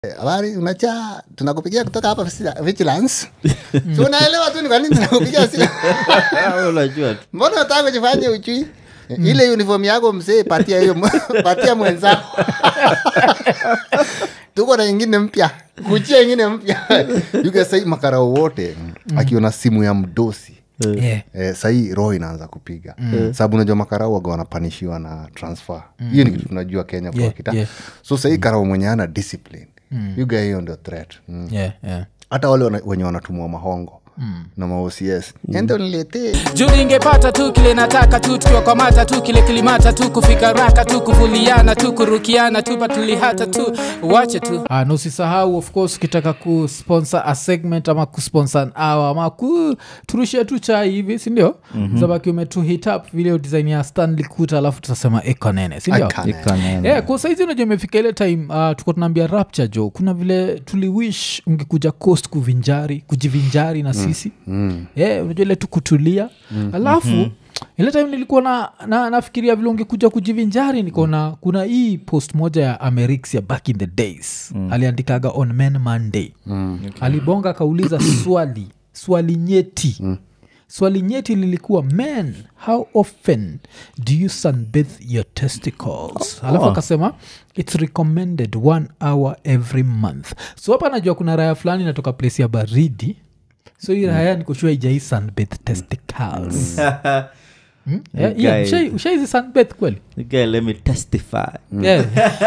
Eh, habari unacha tunakupigia kutoka hapa Visi- vigilance si unaelewa tu ni kwa nini tunakupigia simu unajua tu. mbona unataka kujifanya uchui ile uniform yako mzee patia hiyo patia mwenzako tuko na ingine mpya kuchia ingine mpya yuke sahii makarao wote akiona simu ya mdosi Yeah. eh, sahii roho inaanza kupiga sababu unajua makarau waga wanapanishiwa na transfer hiyo ni kitu tunajua kenya kwa Yeah, kita yeah. so sahii karau mwenye ana discipline mm. yuga hiyo ndio threat mm Yeah, yeah. hata wale wana- wenye wanatumwa mahongo na maocs ende uniletee juu ningepata tu kile nataka tu tukiwakwamata tu kile kilimata tu kufika raka tu kuvuliana tu kurukiana tu patulihata tu wache tu Ah, na usisahau of course ukitaka kusponsor a segment ama kusponsor an hour ama kuturushia tu chai hivi sindio mm-hmm. zabaki umetu hit up video design ya stanley kuta alafu tutasema ekonene sindio Icon. Ikanene. yeah, kwa saizi unajua imefika ile time uh, tuko tunaambia rapture jo kuna vile tuliwish ungekuja coast kuvinjari kujivinjari na sisi mm. yeah, unajua ile tu kutulia mm. alafu mm-hmm ile time nilikuwa na, na nafikiria vile ungekuja kujivinjari nikaona kuna hii post moja ya amerix ya back in the days mm. aliandikaga on men monday mm. okay. alibonga akauliza swali swali nyeti mm swali nyeti lilikuwa men how often do you sunbathe your testicles alafu akasema its recommended one hour every month so hapa najua kuna raya fulani inatoka place ya baridi so hii raya nikoshua ijai sunbathe testicles Hmm? Yeah, yeah, Guy. ushai- ushaizi sunbathe kweli Okay, let me testify Yeah.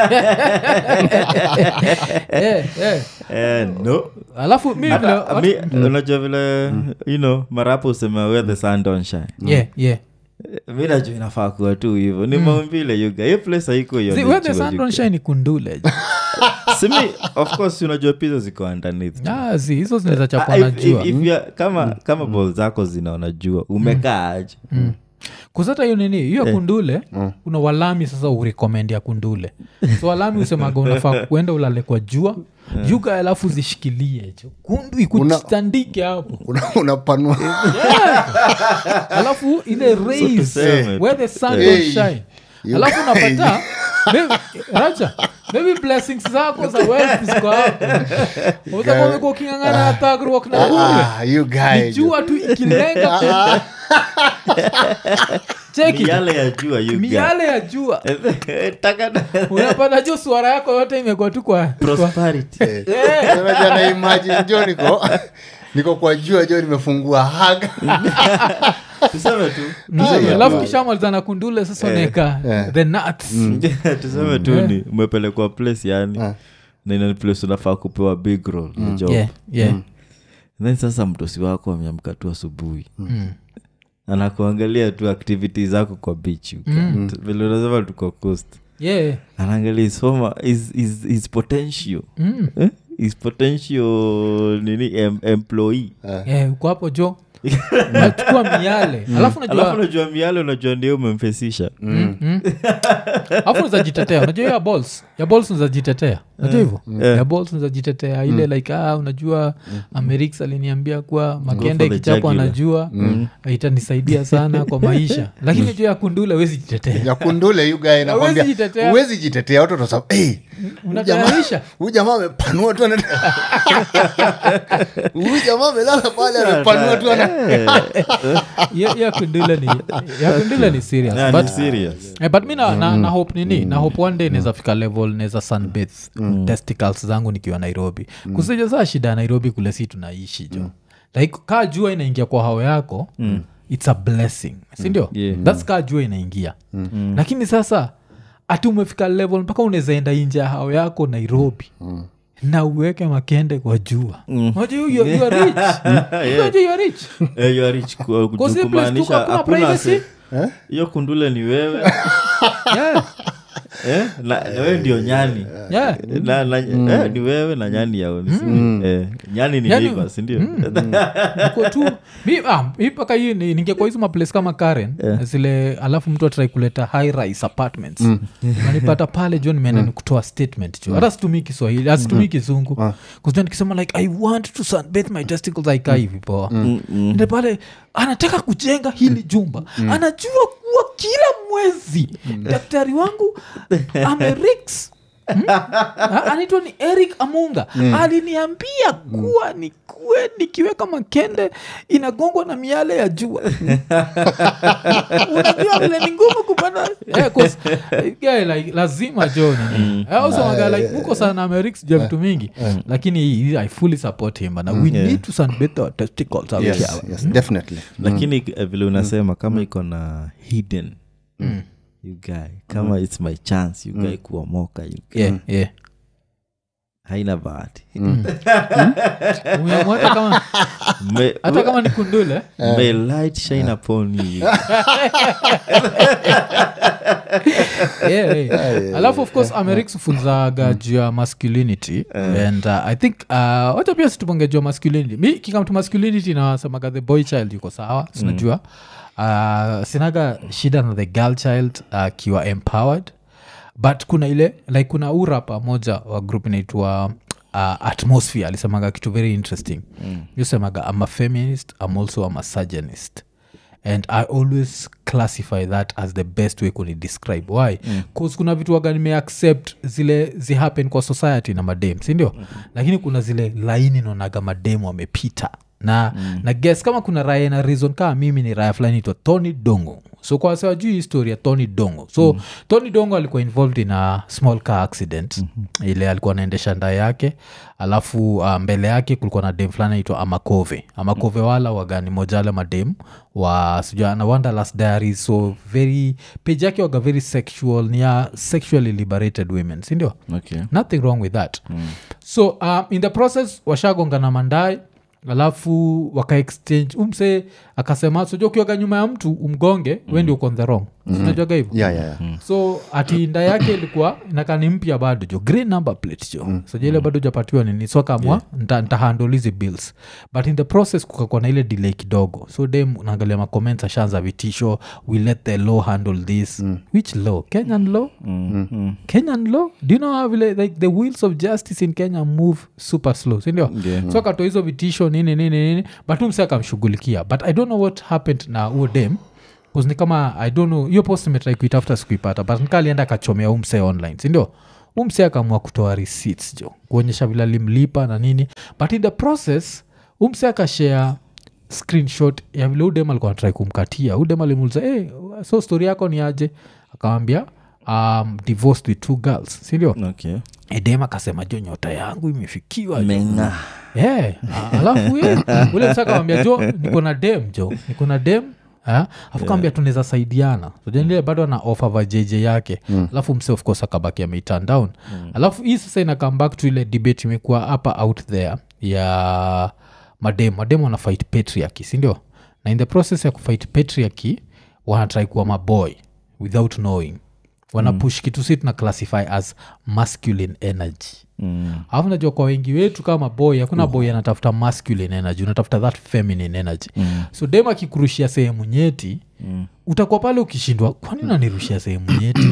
Yeah, yeah. Eh, no alafu mi vile- Hata, mi- unajua vile you know marapo usema where the sun don't shine Yeah, yeah. Eh, mi najua inafaa kuwa tu hivyo ni maumbile yuga hiyo place haiko hiyo See, ni where the jua sun yuga. don't shine ni kundule simi of course unajua pizza ziko underneath Ah, si hizo zinaweza chapwa Ah, na if- jua if- if you are- kama kama bol zako zinaona jua umekaa aje kusata hiyo nini hiyo kundule una walami sasa urekomendi ya kundule so walami usemaga unafaa kuenda ulale kwa jua juga alafu zishikilie jo kundu ikutandike hapo Una- unapanua alafu ile rays tuseme where the sun Hey. don't shine You alafu unapata maybe- racha maybe blessings zako za wealth ziko hapo utakuwa ukingangana na tagrok na kule Ah, you guy, ni jua tu ikilenga Ah, cheki miale ya jua yuga miale ya jua Taka- unapata jo suara yako yote imekuwa tu kwa kwa- prosperity eh. Unajua na imagine jo niko niko kwa jua jo nimefungua haga tuseme tu Mm, tuseme alafu tu- kishamaliza na kundule sasa unaeka the nuts tuseme tu ni umepelekwa place yani na ina place unafaa kupewa big role ya job yeah, yeah. then sasa mtosi wako ameamka tu asubuhi anakuangalia tu activity zako kwa beach mm. vile unasema tuko coast yeah. anaangalia his, former, his, his, his potential Mm. eh? his potential nini em, employee yeah, uko hapo jo nachukua miale alafu alafu najua unajua miale unajua ndio umemfesisha alafu nazajitetea unajua hiyo ya balls ya balls nazajitetea najua hivyo ya balls nazajitetea ile like ah, unajua amerix aliniambia kuwa makende for the kichapo jugular. anajua itanisaidia sana kwa maisha lakini juu ya kundule wezi jitetea ya kundule you guy nakwambia jitetea. huwezi jitetea watu watasema hey, unatayarisha huyu jamaa amepanua tu ana- huyu jamaa amelala pale amepanua tu ana ya ya kundule ni ya kundule ni serious Yeah, but ni serious Eh, but mi na, na, na hope nini na hope one day naweza fika level naweza sunbath testicles zangu nikiwa nairobi mm. kusija saa shida ya nairobi kule si tunaishi jo like kaa jua inaingia kwa hao yako its a blessing sindio Yeah. thats kaa jua inaingia lakini sasa ati umefika level mpaka unaweza enda inje ya hao yako nairobi na uweke makende kwa jua Unajua you- you- you are rich. Unajua you are rich. Eh, you are rich ku- ku- Cause hii place kumaanisha tuko hakuna hakuna privacy. se- hiyo kundule ni wewe Yeah, eh? na na wewe ndio nyani yeah. na, na, eh, ni wewe na nyani yao eh, nyani ni Yani- liver, sindio Niko tu mi ah, mi mpaka hii ni- ningekuwa hizo maplace kama karen zile alafu mtu atrai kuleta high rise apartments nanipata pale jo nimeenda ni kutoa statement jo hata situmii kiswahili asitumii kizungu kuzua nikisema like i want to sunbathe my testicles aikaa hivi poa Ndio pale anataka kujenga hili jumba anajua kuwa kila mwezi daktari wangu amerix Ah, anaitwa ni eric amunga aliniambia kuwa nikuwe nikiweka makende inagongwa na miale ya jua unajua vile ni ngumu kupata yeah, 'cause, eh, guy, like, lazima jo nini ausemaga like huko sana amerix jua vitu mingi lakini hii, i fully support him na we need to sunbathe our testicles out yes, here. yes, definitely lakini eh, vile unasema kama iko na hidden you guy kama its my chance you guy kuomoka you guy. yeah, yeah. haina bahati Umeamua hata kama May- hata kama ni kundule may light shine upon you yeah, yeah. alafu of course amerix funzaga juu ya masculinity and uh, i think uh, wacha pia situponge juu ya masculinity mi kikamtu masculinity nawasemaga the boy child yuko sawa sinajua uh, sinaga shida na the girl child akiwa uh, empowered but kuna ile like kuna urapa moja wa group inaitwa uh, atmosphere alisemaga kitu very interesting mm. yusemaga am a feminist am also a misogynist and i always classify that as the best way kuni describe why bcause kuna vitu waga nimeaccept zile zihappen kwa society na madem sindio mm-hmm. lakini kuna zile laini naonaga madem wamepita na mm. na guess kama kuna raya na reason kama mimi ni raya fulani itwa tony dongo so kwa wase wajui histori ya tony dongo so mm. tony dongo alikuwa involved in a small car accident mm-hmm. ile alikuwa anaendesha ndaa yake alafu uh, mbele yake kulikuwa na dem fulani aitwa amakove amakove mm. wala wagani moja wale madem wa sijua na wanderlust diaries so very page yake waga very sexual ni ya sexually liberated women sindio okay nothing wrong with that mm. so uh, in the process washagonga na mandai alafu wakaexchange umse akasema soja ukiwaga nyuma ya mtu umgonge mm. wendi uko on the wrong mm-hmm. unajuaga hivo yeah, yeah, yeah. so ati nda yake ilikuwa nakani mpya bado jo green number plate jo mm. sojaile bado japatiwa nini so kamwa yeah. ntahandle hizi bills but in the process kukakuwa na ile delay kidogo so dem naangalia macomments ashaanza vitisho we let the law handle this mm. which law kenyan law mm. Mm. kenyan law do you know how vile like the wheels of justice in kenya move super slow sindio Yeah. so akatoa hizo vitisho nini nini nini but umse akamshughulikia but i don't know what happened na huo dem 'Cause ni kama i don't know hiyo post imetrai kuitafuta sikuipata but nika alienda akachomea umse online sindio umse akaamua kutoa receipts jo kuonyesha vile alimlipa na nini but in the process umse akashare screenshot ya vile udem alikuwa natrai kumkatia udem alimuuliza hey, so story yako ni aje akamwambia um, divorced with two girls sindio okay edem akasema jo nyota yangu imefikiwa jo menga yeah. a- alafu ye, ule msakawambia jo niko na dem jo niko na dem Ah, afu kawambia tunaweza saidiana sojanile bado ana ofa vajj yake alafu mse of course akabaki ameiturn down alafu hii sasa ina come back to ile debate imekuwa hapa out there ya madem madem wana fight patriarchy sindio na in the process ya kufight patriarchy wanatrai kuwa maboy without knowing wanapush kitu si tuna classify as masculine energy mm. alafu najua kwa wengi wetu kama boy hakuna boy anatafuta masculine energy unatafuta that feminine energy mm. so dem akikurushia sehemu nyeti mm. utakuwa pale ukishindwa kwani unanirushia sehemu nyeti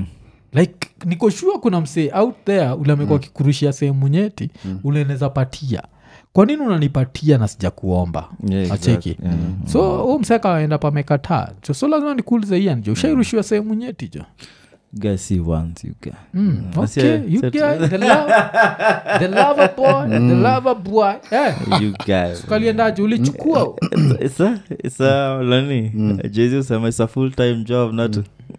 like niko sure kuna msee out there ule amekuwa akikurushia sehemu nyeti ule unaweza patia kwa nini unanipatia na sija kuomba Yeah, acheki exactly. Yeah. so huu msee akaenda pamekataa jo so lazima nikuulize ian jo ushairushiwa sehemu nyeti jo guy see once you guy Mm, That's okay, it. you That's guy, the love, the lover boy, the lover boy. Eh, you guy kaliendaje ulichukua it's a it's a lani jesus ama it's a full time job not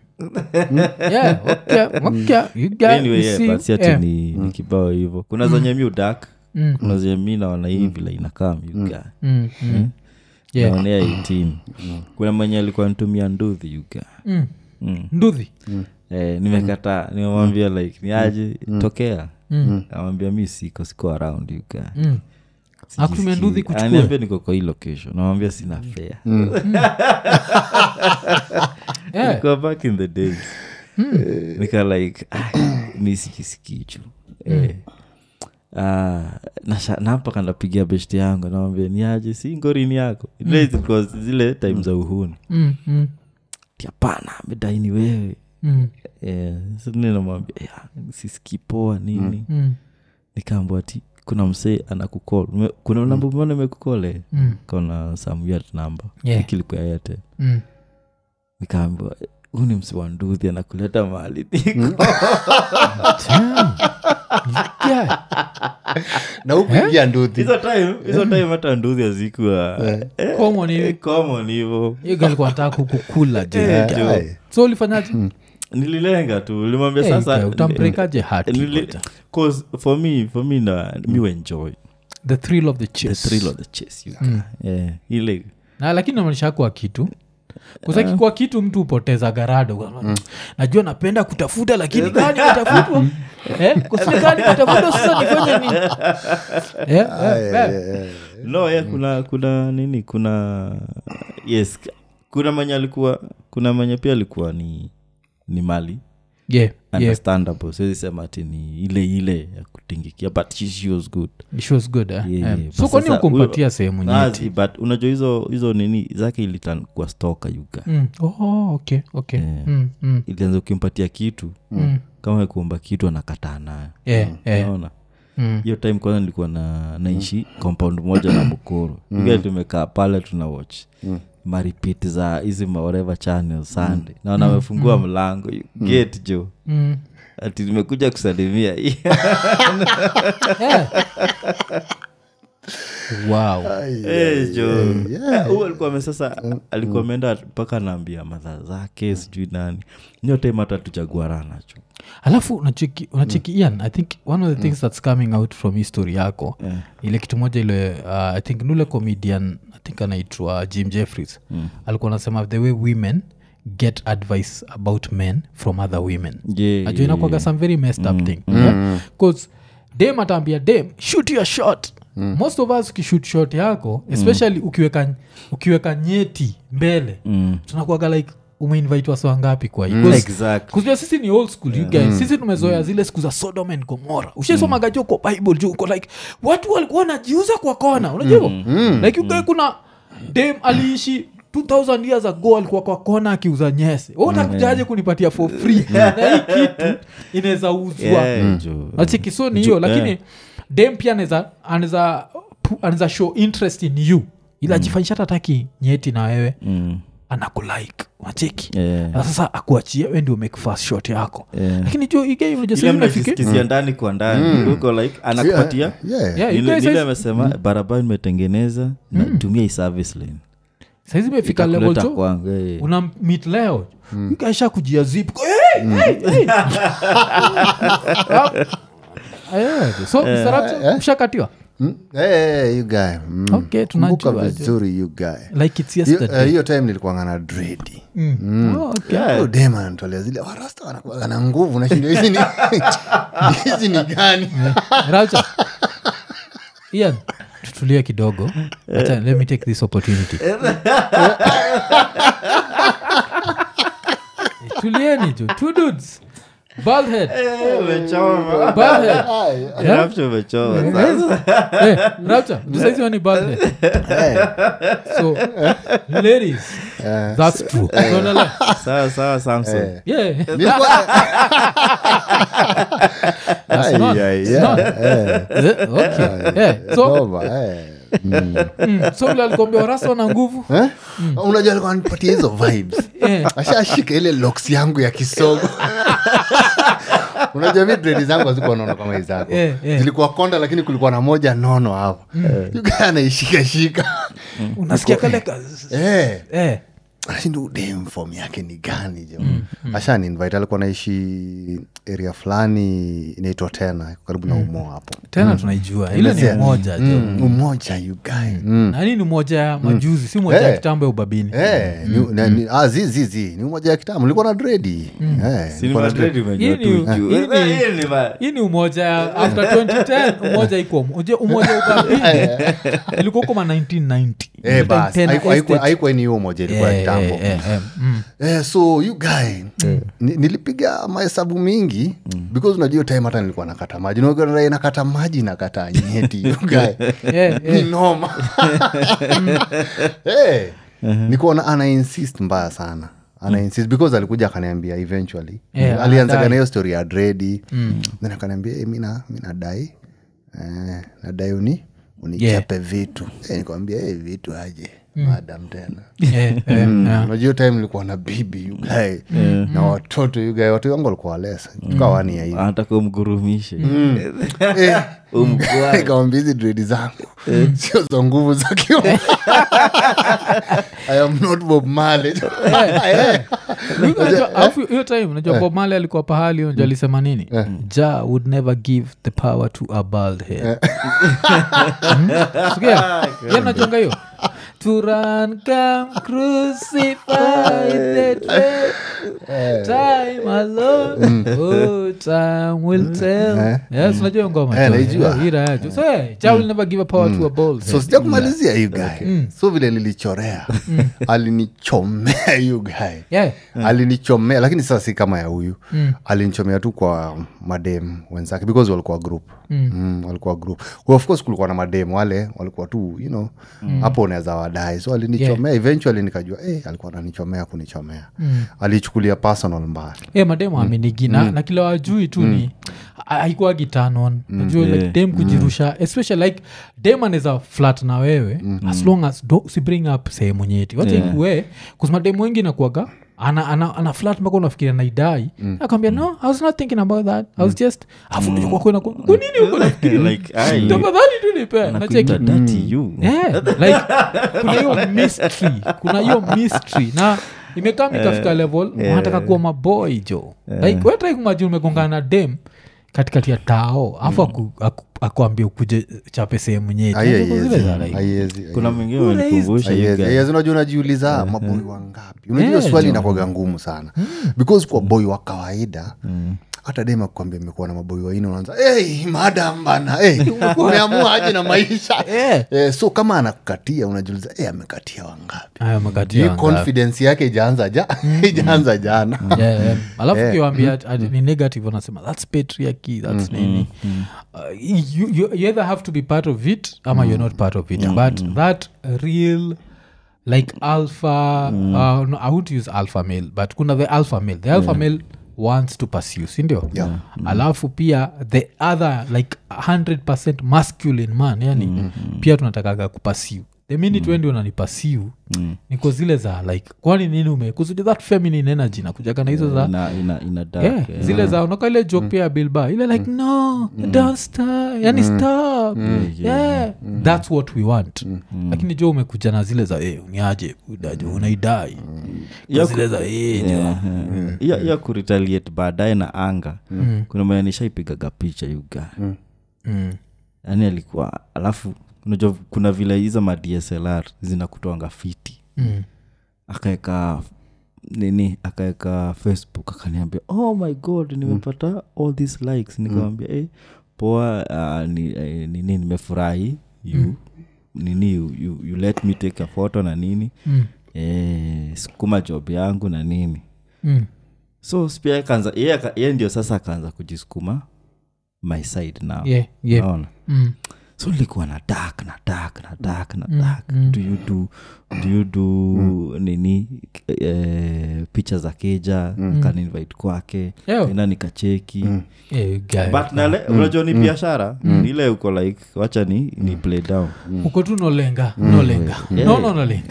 yeah, okay, okay, you guy, anyway you yeah, see, but si ati yeah. ni, ni kibao hivyo kuna zenye mi udak Mm, kuna zenye mi naona hii vile inakam you guy mm, mm. Yeah. naonea 18 kuna mwenye alikuwa ntumia nduthi you guy Mm. mm. nduthi eh, nimekataa nimemwambia like ni aje tokea Mm. amwambia mi siko siko around you guy Mm. Akutumia nduthi Sijisikii. kuchukua? Ananiambia niko kwa hii location namwambia sina fea Yeah. Go back in the days nika like ah, mi sijisikii chu eh. Ah, nasha- nampaka napigia beshti yangu nawambia ni aje si ngorini yako Ile zilikuwa zile time za uhuni Mm, mm, hapana amedaini wewe mm, Eh, so nini namwambia "Ya, sisikii poa nini mm, nikaambwa ti kuna msee anakukol Ume- kuna namba umeona imekukole mm, kona some weird number Yeah. kilikuwa yote mm. nikaambiwa huu ni msi wa nduthi anakuleta mahali niko Yeah. na hukuingia nduthi hizo time hizo time hata nduthi hazikuwa eh, Common hivi. common hivo Hiyo girl alikuwa anataka kukukula je Eh, jo. Aye. so ulifanyaje nililenga tu limwambia Eh, sasa okay, utampelekaje heart nili- kwanza? 'cause for me for me na mi enjoy the thrill of the the chase thrill of the chase you yeah, ile na lakini namaanisha kwa kitu kuzaki kwa kitu mtu hupoteza garado najua napenda kutafuta lakini gani natafutwa eh? kusile gani natafuta sasa nifanye nini eh? eh, eh. no yeah, kuna kuna nini kuna yes kuna mwenye alikuwa kuna mwenye pia alikuwa ni ni mali yeah, yeah. understandable siwezi sema ati ni ile ile ya kutingikia but she, she was good She was good eh? Yeah, Eh. yeah. so But kwani sasa ukumpatia huyo- sehemu Ah, nyeti zi- but unajua hizo hizo nini zake ilitan kwa stoka yuga mm. oh, okay, okay. Yeah. Mm, mm, ilianza ukimpatia kitu mm. kama kuomba kitu anakataa nayo Yeah, yeah. naona Mm. hiyo time kwanza nilikuwa na naishi compound moja na mkoro mm. tumekaa pale tuna watch mm maripiti za hizi whatever channel sunday naona amefungua mlango you get jo Mm. ati nimekuja kusalimia Yeah. wow Eh, jo yeah. Ah, huyu alikuwa ame- sasa alikuwa ameenda mpaka naambia madha zake sijui nani hiyo time hata tuchaguarana cho alafu unacheki unacheki ian i think one of the things that's coming out from history yako Yeah. ile kitu moja ile uh, i think nule comedian i think anaitwa jim jeffries mm. alikuwa anasema the way women get advice about men from other women Yeah, najua inakwaga some very messed up thing bcause dem ataambia dem shoot your shot most of us ukishoot shot yako especially ukiweka, ukiweka nyeti mbele Mm. tunakuaga like umeinvite wasi wangapi kwa hii Mm. 'Cause- Exactly. kuzia sisi ni old school you guys sisi tumezoea zile siku za sodom and gomora ushasomaga jo kwa bible juu uko like watu walikuwa wanajiuza kwa kona unajua hivo like you guys kuna dem aliishi 2000 years ago alikuwa kwa kona akiuza nyese utakujaje kunipatia for free na hii kitu inaweza uzwa Yeah, jo. nachiki so ni hiyo lakini dem pia anaweza anaweza pu- anaweza show interest in you ila jifanyisha tataki nyeti na wewe Mm. anakulike wacheki Yeah. na sasa akuachia we ndio make first shot yako Yeah. lakini jo Ile igeunajua mnajisikizia ndani kwa ndani uko like anakupatia Yeah. Yeah, you Ile- guys ile says- amesema barabara imetengeneza natumia hii service lane saizi imefika level Itakuleta jo kwangu eh. una mit leo ukaisha kujia zip hey, hey, hey. Ah, eh, so Mr. Rapture, ushakatiwa Mm. Hey, you guy. Mm. Okay, tunajua, Kumbuka jo. vizuri you guy like it's Hiyo- yesterday eh, hiyo time nilikuwanga na dredi Mm. Oh, okay. dem anatolea zile warasta wanakuaga na nguvu nashinda hizi ni hizi ni gani Rapture. Ian, tutulie kidogo Acha, let me take this opportunity tulieni tu two dudes bald head bald head Eh, Rapture umechoma sasa. hey, rapture tusaizi wani bald head so ladies that's true Unaona? sawa sawa samson yeah Nilikuwa- that's Ai, not- ai, it's yeah, not. eh, Eh, okay yeah so noma, eh. Mm. mm, so vile alikuambia warasa wana nguvu Eh? unajua alikuwa anipatia hizo vibes Eh. ashashika ile loks yangu ya kisogo unajua mi dredi zangu hazikuwa nono kama izako Eh, eh. zilikuwa konda lakini kulikuwa na moja nono hapo yuga anaishikashika unasikia kale ka eh eh nashinda udem fom yake ni gani jo ashani invite alikuwa naishi area fulani inaitwa tena iko karibu na umo hapo tena tunaijua ile ni Elezea. moja jo Mm, umoja you guy mm. nani ni moja ya majuzi si moja ya Eh. kitambo ya ubabini Eh, ni- na- ni- ah, zi, zi, zi, ni umoja ya kitamu nilikuwa na dredi Eh, Si ni nilikuwa na Madrid dread. umejua Hii ni- tu juu. hii ni- Eh, hii ni ma- hii ni umoja ya after 2010 umoja iko umoja umoja wa ubabini ilikuwa huko ma 1990 Eh, bas, Tena haiku- haiku- estate. haikuwa ni hiyo umoja ilikuwa ya Eh, kitambo eh, eh, eh, mm. Eh, so you guy ni, nilipiga mahesabu mingi because unajua hiyo time hata nilikuwa nakata maji Unajua nakata maji nakata nyeti you guy Eh, ni eh. noma Eh, nikuona ana insist mbaya sana ana insist because alikuja akaniambia eventually Yeah, alianzaga anadai. na hiyo story ya dredi then akaniambia hey, mina mi nadai eh, nadai uni unichape vitu eh, nikwambia hey, vitu aje madam tena Eh, eh, yeah. unajua hiyo time nilikuwa na bibi yugae na watoto yugae watu wangu walikuwa walesa tukawani ya hivi anataka umgurumishe Eh, umkwaa nikamwambia hizi dredi zangu sio za nguvu za kiume i am not bob Marley. Eh. Unajua, alafu hiyo time unajua bob male alikuwa pahali unajua alisema nini ja would never give the power to a bald head Hmm? Sikia? Yeye anajonga hiyo to run come crucify the dread time alone oh time will tell yes unajua hiyo ngoma Eh, tu. naijua. Eh, ira ya tu. so eh, ja will never give a power to a bald so head sija kumalizia hiyo gae so vile nilichorea alinichomea hiyo gae yeah alinichomea lakini sasa si kama ya huyu alinichomea tu kwa madem wenzake because walikuwa group mm. walikuwa group well, of course kulikuwa na madem wale walikuwa tu you know hapo unaweza wadai so alinichomea eventually nikajua eh, alikuwa ananichomea kunichomea alichukulia personal mbaya yeah, mademu aminigi na, na kila wajui tu ni haikuwa gitanon najua like Yeah. dem kujirusha especially like dem anaweza flat na wewe as long as do, si bring up sehemu nyeti wachainkue kusema dem wengi nakuaga ana, ana, ana flat mpaka unafikiria naidai akwambia no i was not thinking about that i was just afunakwena kunini uko nafikiria like ai tafadhali tu nipe nacheki nakuita dati you Yeah, like kuna hiyo mystery kuna hiyo mystery na imekaa mikafika level wanataka kuwa maboy jo like wetrai kumajini umegongana na dem katikati ya tao afu aku, aku, akuambia ukuje chape sehemu nyeti Ai, Unajua zile za like, haiwezi kuna mwingine wanikumbusha you Haiwezi. guys. Haiwezi. unajua unajiuliza maboi wangapi unajua Yeah, swali jo. inakwaga ngumu sana because kwa boi wa kawaida hata dema kuambia imekuwa na maboi waine unaanza hey, madam bana hey, umeamua aje na maisha Yeah. eh, so kama anakukatia unajiuliza hey, amekatia wangapi Aya, magati hii ya ngapi. confidence yake ijaanza ja ijaanza jana Yeah, yeah. alafu kiwambia ni negative wanasema thats patriarchy thats nini uh, you, you, you either have to be part of it ama you're not part of it but that real like alpha uh, no, i would use alpha male but kuna the alpha male the alpha male wants to pursue sindio Yeah. alafu pia the other like 100 masculine man yani pia tunatakaga kupasiu the minute wendi unanipasiu niko zile za like kwani nini ume kusudi that feminine energy nakujaga na hizo za ina, ina, ina dark, yeah, eh. zile za unaka ile joke pia ya bilba ile like no don't stop yani stop yeah that's what we want lakini jo umekuja na zile za eh, uniaje udaje unaidai Ya zile za eh, jo. Yeah, yeah. ya, ya kuretaliate baadaye na anga kuna mwenye nishaipigaga picha yuga Mm. yaani alikuwa alafu unajua kuna vile hizo ma dslr zinakutoanga fiti Mm. akaeka nini akaeka facebook akaniambia oh my god nimepata all these likes nikamwambia eh, poa uh, ni, eh, nini nimefurahi you nini you, you, you let me take a photo na nini Mm. eh, sukuma job yangu na nini Mm. so pia kaanza yeye aka- yeye ndio sasa akaanza kujisukuma my side now Yeah, yeah. Unaona? Mm. so nilikuwa na dark na dark na dark na Mm, dark mm. do you do do you do nini eh, picha za keja mm. kaninvite kwake Yo. ina nikacheki Eh, guy. but nale unajua ni biashara ile uko like wacha ni ni play down uko tu nolenga nolenga no no nolenga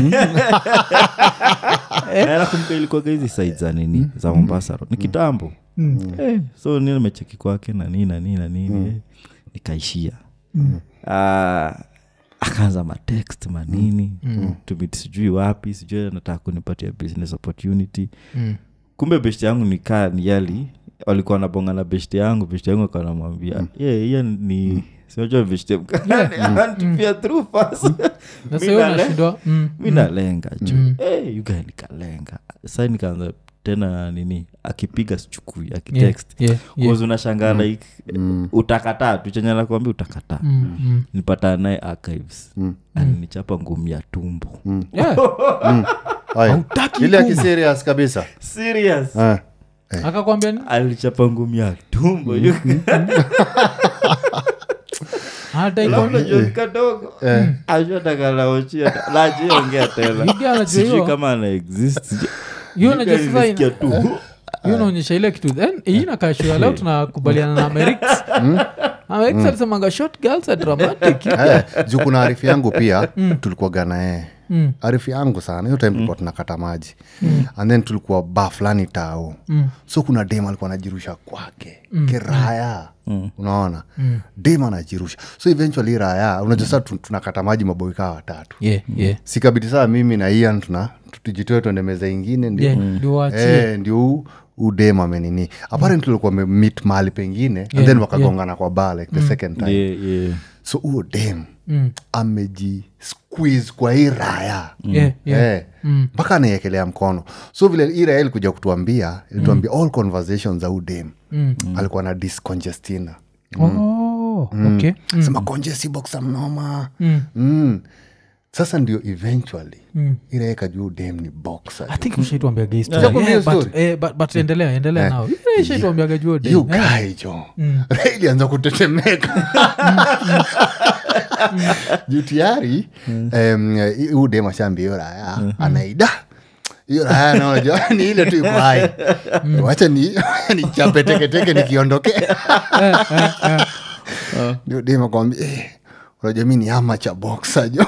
nakumbuka ilikuwaga hizi side za nini za mombasa Road. ni kitambo Eh, so ni nimecheki kwake na nini na nini na nini eh, nikaishia Ah, akaanza matext manini tumit sijui wapi sijui anataka kunipatia business opportunity Mm. kumbe beshti yangu nikaa ni yali walikuwa nabonga na beshti yangu beshti yangu akanamwambia ye hiyo ni sinajua beshti mkanantupia through first Sasa Mi hiyo nale- unashindwa mm. mi nalenga ju hey, yugae nikalenga sa nikaanza tena nini akipiga sichukui Yeah, akitext yeah, yeah. yeah. unashangaa like utakataa tu chenye nakwambia utakataa Mm, mm. nipatana naye archives alinichapa ngumi ya tumbo Yeah. Aya. Hautaki ile kumbe. akiserious kabisa serious Eh. akakwambia ni alichapa ngumi ya tumbo hata iko unajua ni kadogo ashatakalaochia lajiongea tena Yuga anajua sijui hiyo. kama ana exist hiyo unajua sasa ina- nilisikia tu hiyo unaonyesha ile kitu then hii nakashua leo tunakubaliana na merix Alex alisemanga short girls are dramatic Eh, juu kuna arifu yangu pia tulikuwaga naye mm. arifu yangu sana hiyo time tulikuwa tunakata maji mm. and then tulikuwa ba fulani tao mm. so kuna dem alikuwa anajirusha kwake mm. kiraya mm. unaona mm. dem anajirusha so eventually raya unajua saa tu- tunakata maji maboikaa watatu yeah, yeah. sikabidi saa mimi na ian tuna tujitoe tuende meza ingine ndio Yeah, ndio waachie. Eh, ndio huu- huu dem amenini apparently tulikuwa mit mahali pengine and then wakagongana kwa bar like the second time yeah, yeah. so huo dem mm. ameji squeeze kwa hii raya Yeah, yeah. Eh, mpaka anaiekelea mkono so vile hii raya ilikuja kutuambia ilituambia all conversations za huu dem alikuwa na discongestina Oh, okay. mm. sema congesti boxa mnoma mm. sasa ndio eventually mm. irae kajua huu dem ni boxer I think ushaituambiaga hii story. Ushakwambia Yeah, hiyo but- story? eh, but- but endelea endelea nao ishaituambiaga juo dem. hiyo Eh. guy jo Rai ilianza kutetemeka juu tayari em, huu dem ashambia hiyo raya anaida hiyo raya naonajua ni ile tu iko hai wacha ni nichape teketeke nikiondoke ndio dem akwambia eh, unajua mi ni ama cha boksa jo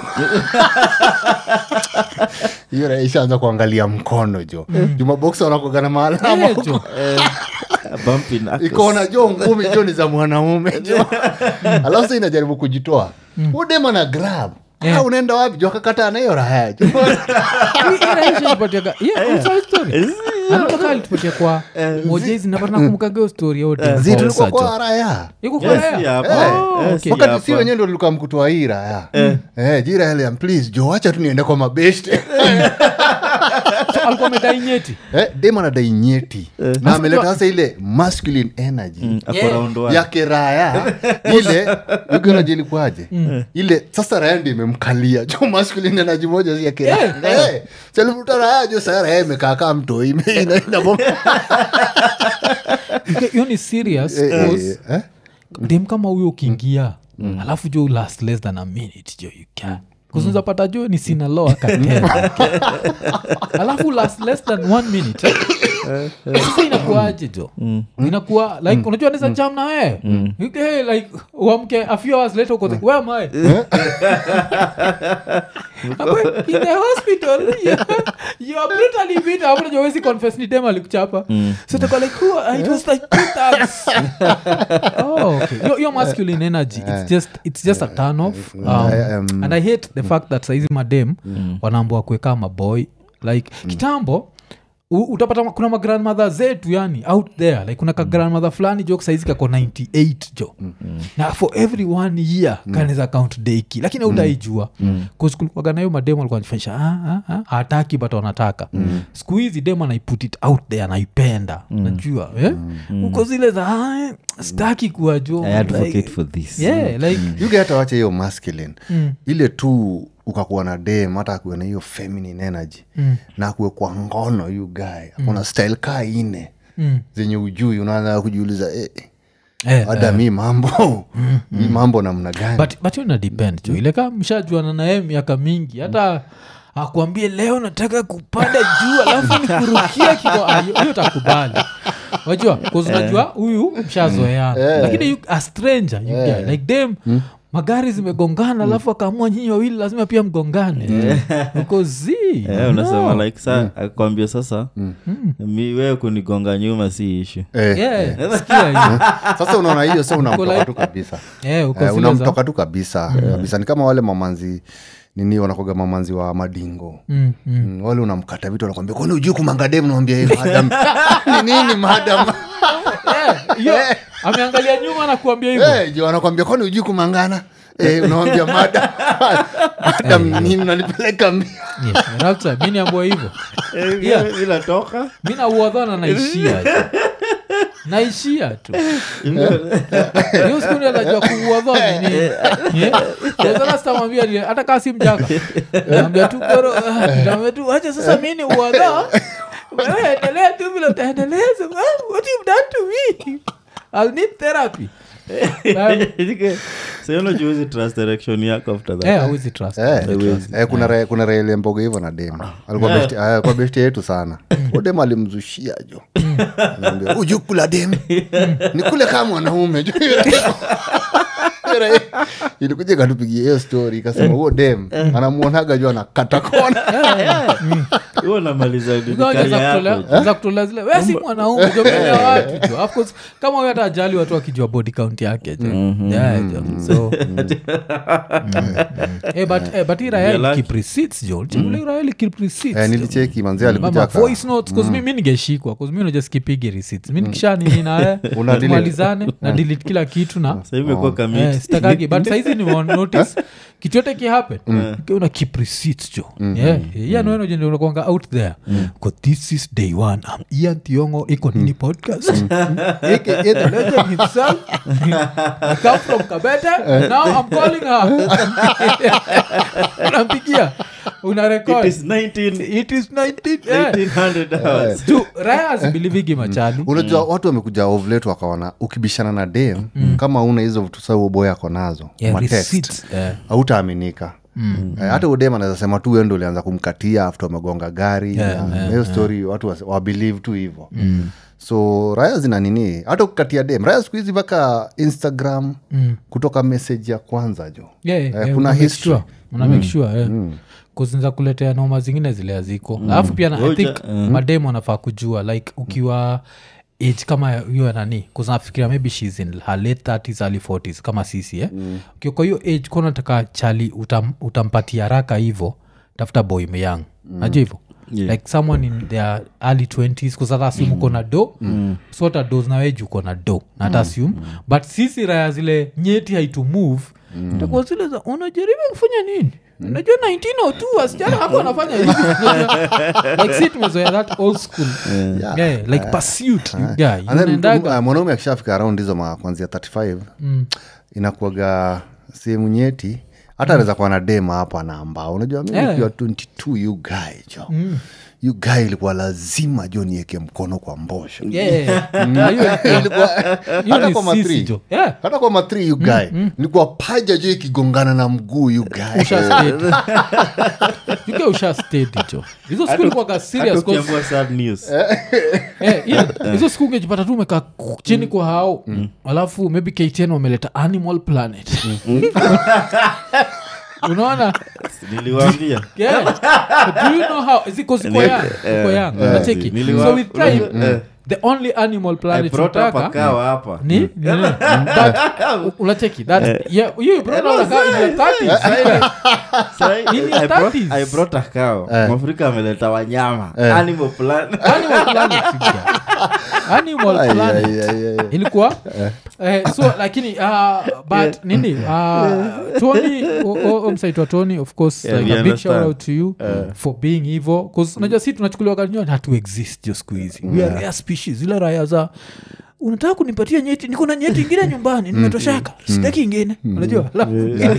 hiyo raya ishaanza kuangalia mkono jo juma boksa wanakogana maalama Eh, jo. Bumpy knuckles. ikaona jo ngumi jo ni za mwanaume jo alafu sa inajaribu kujitoa udema na grab Yeah. Ah, unaenda wapi jo akakata nahiyo raya jo Hii- hii rahisha ilipatiaga- yeah, unasahau story? Anatoka alitupatia kwa mojezi napata nakumbukaga hiyo story ya huyo dem zi kwa tulikuwa Osa, jo. kwa raya Iko kwa Yes, raya? yeah, hapa. Oh, Yes, okay. yeah, wakati si hapa. wenyewe ndo tulikuwa mkutoa hii raya eh, jira heliam please jo wacha tu niende kwa mabeshte So, alikuwa amedai nyeti eh, dem anadai nyeti na ameleta sasa ile masculine energy Mm, ako Yeah. round one. ya kiraya ile ukinajilikuaje ile sasa raya ndi imemkalia jo masculine energy moja si ya kiraya Eh, salivuta raya jo saa raya imekaa kaa mto ime- ina- inabonga. Okay, hiyo ni serious Eh, eh, cause eh, dem kama huyo ukiingia alafu jo last less than a minute jo you can kuzunzapata jo ni sinaloa katena alafu last less than one minute eh? sasa inakuaje jo inakuwa like unajua neza jam na wee hey, like uamke a few hours later uko like, where am I? Hapo, in the hospital you, you are brutally beaten hapo unajua huwezi confess ni dem alikuchapa so utakuwa like oh, it was like two thugs oh, okay. your, your masculine energy it's just it's just a turn off um, I, um, and i hate the fact that saizi madem wanaambua kuweka maboy like kitambo u- utapata ma- kuna magrandmother zetu yani out there like kuna ka grandmother fulani jo saizi kako 98 jo na for every one year kanaweza count deki lakini autaijua kulikuwaga nayo mademo alikuwa anajifanyisha "Ah, ah, ah, hataki but wanataka siku hizi dem anaiput it out there anaipenda najua eh? uko zile za "Ah, eh, sitaki kuwa jo I advocate like, for this yeah, like yuge hata wache hiyo masculine ile tu ukakuwa na dem hata akuwe na hiyo feminine energy na akuwe kwa ngono yu guy akona style kaa ine zenye ujui unaanza kujiuliza eh, eh, ada mi mambo mi mambo namna gani but but hiyo ina depend jo ile kama mshajuana naye miaka mingi hata akwambie leo nataka kupanda juu alafu nikurukia kiko ah, hiyo- hiyo takubali wajua unajua huyu mshazoeana lakini you- a stranger you get, like dem magari zimegongana alafu akaamua nyinyi wawili lazima pia mgongane uko zi Eh, unasema like sa akwambia sasa mi wewe kunigonga nyuma si ishu eh, Yeah, sikia hiyo. sasa unaona hiyo sa unamtoka like- tu kabisa Eh, uko eh, zile za- unamtoka tu kabisa kabisa ni kama wale mamanzi nini wanakoga mamanzi wa madingo Mm, mm. Mm, wale unamkata vitu wanakwambia kwani ujui kumangadem nawambia "Eh, madam ni nini madam Eh, hiyo, ameangalia nyuma na kuambia hivyo Eh, jo anakwambia kwani ujui kumangana Eh, unawambia madam madam nini unanipeleka mbio Yeah, rapture, mi niambua hivyo Yeah. inatoka mi nauodhana naishia tu. naishia tu hiyo siku ndio najua kuuodha nini sana sitamwambia ni- hata kaa si mjaka naambia tu koro ah, naambia tu wacha sasa mi ni uodha wewe endelea tu vile utaendeleza Ah, what you've done to me I'll need therapy Um, sionajuzi trust direction yako after that eh, hauwezi trust. Eh, eh, kuna re- kuna raeli mboga hivyo na dem alikuwa besti- ah, alikuwa besti yetu sana udem alimzushia jo Naambia, uju kula dem ni kule kama mwanaume ilikuja ikatupigia hiyo story ikasema huo dem anamuonaga juu anakata kona huo namaliza nini Unajua career za yako kutolea- jo. za kutolea zile we si mwanaume jo mbele ya watu jo Of course, kama huyo hata ajali watu wakijua body count yake jo Yeah, jo so Mm. Eh, but eh, but hii raya Yeah, like- keep receipts jo ule raya ili keep receipts Eh, jo. nilicheki manzi alikuja mama aka- voice notes cause mi mi ningeshikwa cause mi unajua skipigi receipts mi nikisha nini naye Una delete. tumalizane na delete kila kitu na Sasa hivi imekuwa kama Eh, mix. sitakagi but saizi nimeonotice kitu yote kihappen una keep receipts jo yeah yeah no no jende unakwanga out there because this is day one i'm ian tiongo iko nini podcast aka the legend himself i come from kabete now i'm calling her unampigia una It record is 19 it is 19 yeah. 1800 hours tu raya azibelivigi machali unajua watu wamekuja ovlet wakaona ukibishana na dem kama una hizo vitu sa boy ako nazo Yeah, matext, receipts, yeah. hautaaminika Eh, hata udem anaweza sema tu wendo ulianza kumkatia after amegonga gari Yeah, na yeah, hiyo story watu wa- wabelieve tu hivo so raya zina nini hata kukatia dem raya siku hizi mpaka instagram kutoka message ya kwanza jo Yeah, Eh, yeah, kuna una make history. sure, una make sure, yeah. kuzinza kuletea noma zingine zile haziko alafu pia na, i think mademu anafaa kujua like ukiwa age kama hiyo ya nani kuznafikiria maybe shes in her late 30s early 40s kama sisi eh? ukiwa kwa hiyo age kuwa nataka chali utam, utampatia haraka hivo tafuta boy myang najua hivo Yeah. like someone in their early 20s kusata assume uko na do so hata dos naweji uko na do na hata assume but sisi raya zile nyeti haitu move takuwa zile za unajaribu kufanya nini najua 1902 wasichana hako wanafanya hivi like si tumezoea that old school yeah. like pursuit you guy And then unaendaga uh, mwanaume akishafika around hizo ma- kuanzia 35 inakuaga sehemu nyeti hata anaweza kuwa na dema hapo anaambaa unajua mi Yeah. nikiwa 22 you guy jo you guy ilikuwa lazima jo nieke mkono kwa mbosho Yeah. Na hiyo- hiyo hata ni kwa sisi matri jo. Yeah. hata kwa matri you guy nilikuwa paja jo ikigongana na mguu you guy Ushastedi. Yuke ushastedi jo hizo siku ilikuwaga Hata serious 'cause- ukiambiwa sad news Eh, yeah, hizo siku ungejipata tu umekaa ku- chini kwa hao alafu maybe ktn wameleta animal planet unaona niliwaambia yeah. do you know how ziko ziko Nili- young ziko eh, young eh, unacheki niliwa- so with time eh. the only animal I planet brought up a tunataka cow hapa ni ni- ni- that- u- unacheki that yeah you brought up a cow in your 30s Sai- In your I brought- 30s. I brought a cow mwafrika ameleta wanyama animal plan animal planet you guys. animal Ai, planet ai, ai, ai. ilikuwa eh, so lakini uh, but nini uh, tony omsaitwa tony of course Yeah, like we a big understand. shout out to you for being hivo bcause unajua si tunachukuliwa kanyo hatu exist jo siku hizi we are rare species ile raya za unataka kunipatia nyeti niko na nyeti ingine nyumbani nimetoshaka sitaki ingine unajua Alafu,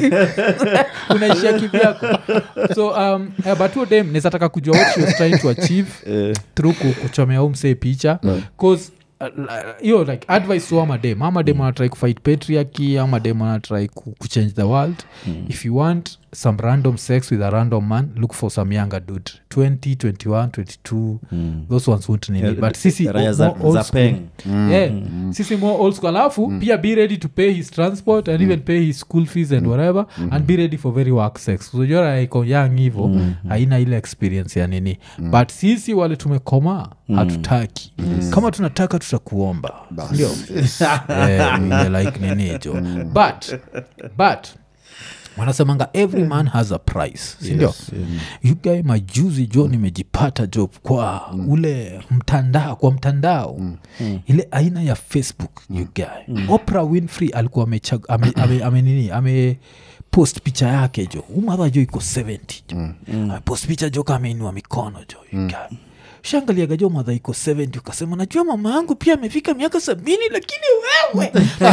unaishia kivyako so um, uh, but huo dem nezataka kujua what she was trying to achieve through ku- kuchomea umsee picha bcause hiyo like advice to amadem amadem anatrai kufight patriarchy amadem anatrai ku, kuchange the world if you want some random sex with a random man look for some younger dude 20 21 22 those ones won't need it. but sisi Raya o- za- more old za school. peng. yeah sisi more old school alafu pia be ready to pay his transport and even pay his school fees and whatever and be ready for very work sex uzojora iko young hivo haina ile experience ya nini but sisi wale tumekomaa hatutaki kama tunataka tutakuomba ndio Eh, ile like nini jo but but wanasemanga every man has a price sindio yes, you guy majuzi jo nimejipata jo kwa ule mtandao kwa mtandao ile aina ya facebook you guy opera winfrey alikuwa amechag- ame, ame, ame, nini ame post picha yake jo umadha jo iko 70 jo amepost picha jo kameinua mikono jo you guy shangaliaga jo madha iko 70 ukasema najua mama yangu pia amefika miaka sabini lakini wewe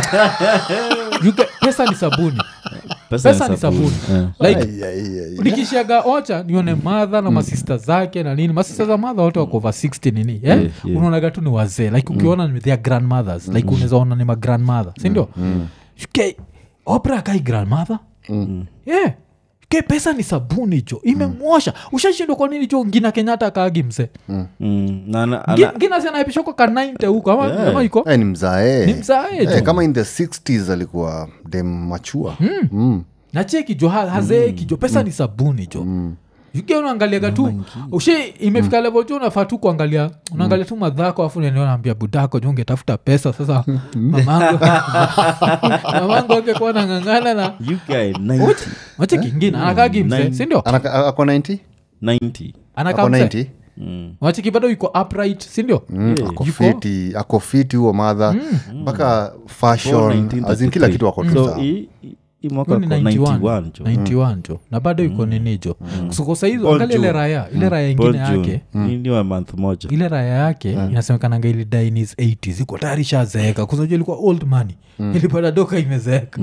You guy- pesa ni sabuni pesa ni sabuni like Ai, ai, ai. nikishaga ocha nione madha na masista zake na nini masista za madha wote wako over 60 nini eh? Yeah, yeah. unaonaga tu ni wazee like ukiona ni their grandmothers like unaweza ona ni magrandmother sindio mm. opra akai grandmother yeah ke pesa ni sabuni jo imemwosha ushashindwa kwa nini jo ngina kenyatta akaagi mse Mm, na- na- Ngi- ana- ngina sanaepishwa kwa kanainte huko ama, ama iko Eh, ni mzae ni mzae jo Eh, kama in the 60s alikuwa dem machua mm. nacheki jo ha- hazeeki jo pesa ni sabuni jo uke unaangaliaga tu ushe imefika level jo unafaa tu kuangalia unaangalia tu madhako afu naambia budako jo ungetafuta pesa sasa mamangu mamangu akekuwa nang'ang'ana na You guy, 90. wacheki ngine anakagi mse Nine. sindio Anaka- ako 90 90. anakaa ako mse 90 Mm. wacheki bado iko upright sindio Mm, ako Yuko- fiti ako fiti huo madha mpaka fashion 1933. azin kila kitu ako tu So, sawa. hii- hii- hii mwaka Huyu ni ako 91 91 jo. 91 jo na bado iko nini jo Kusuko saizi Paul angalia ile June. raya ile raya Paul ingine June. yake Hii ni wa month moja ile raya yake inasemekananga ilidai in his 80s iko tayari shazeeka kusanajua ilikuwa old money ilipata doka imezeeka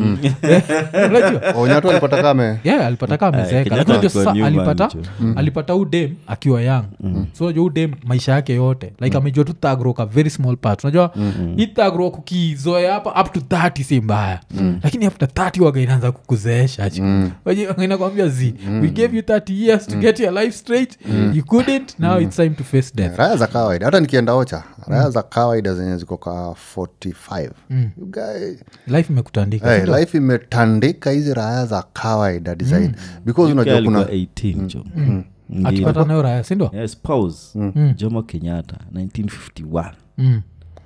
unajua onyatu alipata kame yeah, alipata kaa amezeeka Kenyatta lakini unajua alikuwa sasa new alipata man, alipata udem akiwa young so unajua udem maisha yake yote like amejua tu thagro ka very small part unajua hii thagro kukizoea hapa up to 30 si mbaya lakini after 30 waga inaanza kukuzeesha inakwambia z we gave you 30 years to get your life straight you couldn't now it's time to face death raya za kawaida hata nikienda ocha raya za kawaida zenye ziko ka 45 You guy- life imekutandika Hey, sindio? life imetandika hizi raya za kawaida design because You guy unajua alikuwa kuna 18 jo Ndio. akipata nayo raya sindio Yeah, spouse jomo kenyatta 1951 mm.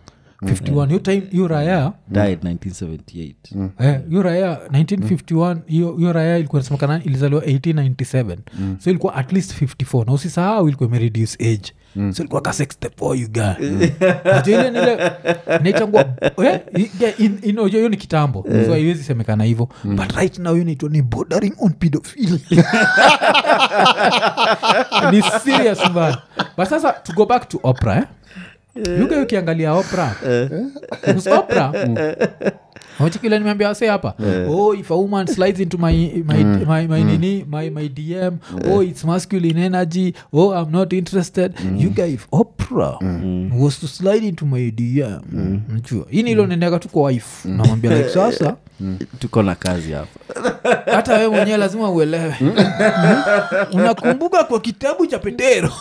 51 hiyo time hiyo raya died 1978 Eh, hiyo raya 1951 hiyo hiyo raya ilikuwa nasemekana ilizaliwa 1897 so ilikuwa at least 54 na usisahau ilikuwa imereduce age so ilikuwa ka 64 you guy Unajua ile nile inaitangwa eh, i- yeah, in- in- unajua hiyo ni kitambo so haiwezi semekana hivyo but right now hiyo inaitwa ni bordering on pedophilia ni serious mbaya but sasa to go back to opera eh? yuga ukiangalia opera Because opera wachikile nimeambia wase hapa oh if a woman slides into my, my, my, my, nini, my, my dm oh it's masculine energy oh i'm not interested you guy if opera was to slide into my dm najua hii nilo nendeka tu kwa wife namwambia like sasa tuko na kazi hapa hata wewe mwenyewe lazima uelewe unakumbuka kwa kitabu cha petero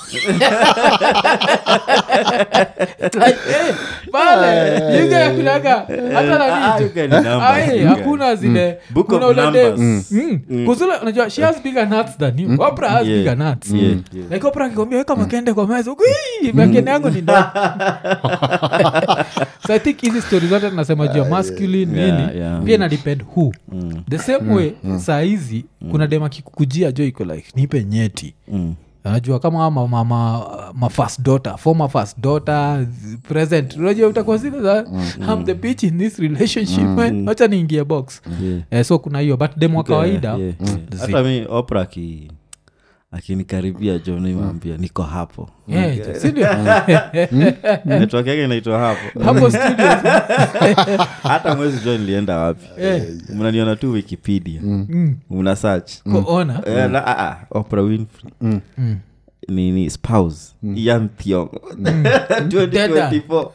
like, eh, pale yugaakulaga hata Ah, you guy ni numbers, nani you guy. hakuna zile Book kuna of ule dem. numbers. Mm. kuzule unajua she has bigger nuts than you opera has Yeah, bigger nuts yeah, yeah. like opera akikwambia weka makende kwa meza huku, "Ii, makende yangu ni ndogo." so i think hizi stori zote tunasema juu ya masculine Yeah, nini yeah. pia ina depend who the same way saa hizi kuna dem akikukujia jo iko like nipe nyeti Mm. anajua kama ama mama ma first daughter former first daughter present unajua utakuwa zile za I'm the bitch in this relationship man wacha niingie box Yeah. eh, so kuna hiyo but dem wa kawaida Yeah, yeah. zi- hata mi opera aki akinikaribia jo nimwambia niko hapo yeah, sindio network yake inaitwa hapo hapo studios hata mwezi jo nilienda wapi Eh. mnaniona tu wikipedia mna search kuona Eh, la- ah, ah, Oprah Winfrey nini spouse Ian Thiongo 2024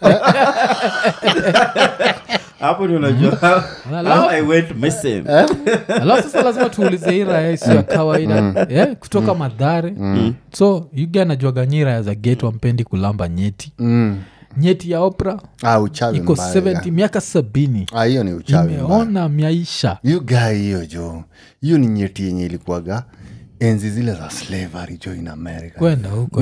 hapo ndio unajua how I went missing alafu sasa lazima tuulize hii raya isio ya kawaida yeah, kutoka madhare so yuga anajuaga nyi raya za geto ampendi kulamba nyeti Mm. nyeti ya opera Ah, uchawi iko mbaya, 70 miaka sabini Ah, hiyo ni uchawi mbaya. imeona maisha hiyo gaa hiyo jo hiyo ni nyeti yenye ilikuwaga enzi zile za slavery jo in america kwenda huko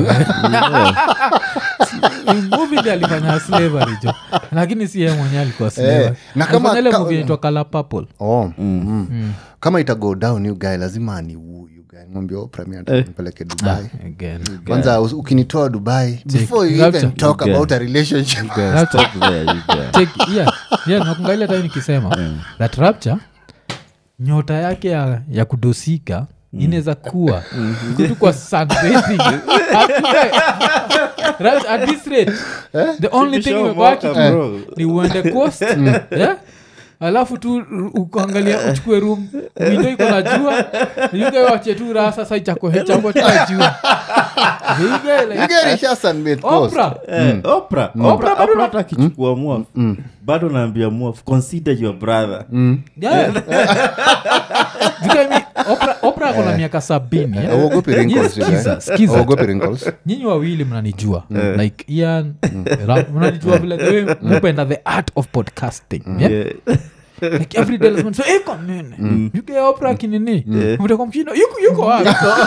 muvi ndi alifanya slavery jo lakini si yeye mwenyewe alikuwa slavery na kama- Alifanya ile ka- movie inaitwa Color Purple. oh, mm. kama itago down hiyo guy lazima ni huyu guy mwambia Oprah mimi nataka nipeleke dubai Again. kwanza us- ukinitoa dubai before you Rapture. even talk You about a relationship Yeah, stop there, you guys. Check, yeah, yeah, nakungalia tai nikisema that rapture nyota yake ya, ya kudosika inaweza kuwa kutu kwa sunbathing. Hakuna- Right, at this rate the only thing Show imebaki mwaka, tu bro. ni uende coast yeah? alafu tu ru- ukaangalia uchukue room windo iko na jua yuge wache tu raha sasa ichakohechangwa tuna jua Yuge, like, You guy isha sunbathe coast. Oprah. Eh, Oprah. Oprah bado hata akichukua mwaf bado naambia mwaf consider your brother Yeah. Because I mean, Oprah- Oprah kona miaka sabini eh? Hauogopi wrinkles, Yes, you guy? skiza, skiza. Hauogopi wrinkles? nyinyi wawili mnanijua like ian Ra- mnanijua vile the way mupenda the art of podcasting yeah? Yeah. like every day lazima niseme, iko nini yuke opera kinini mtaka mshindo yuko yuko wapi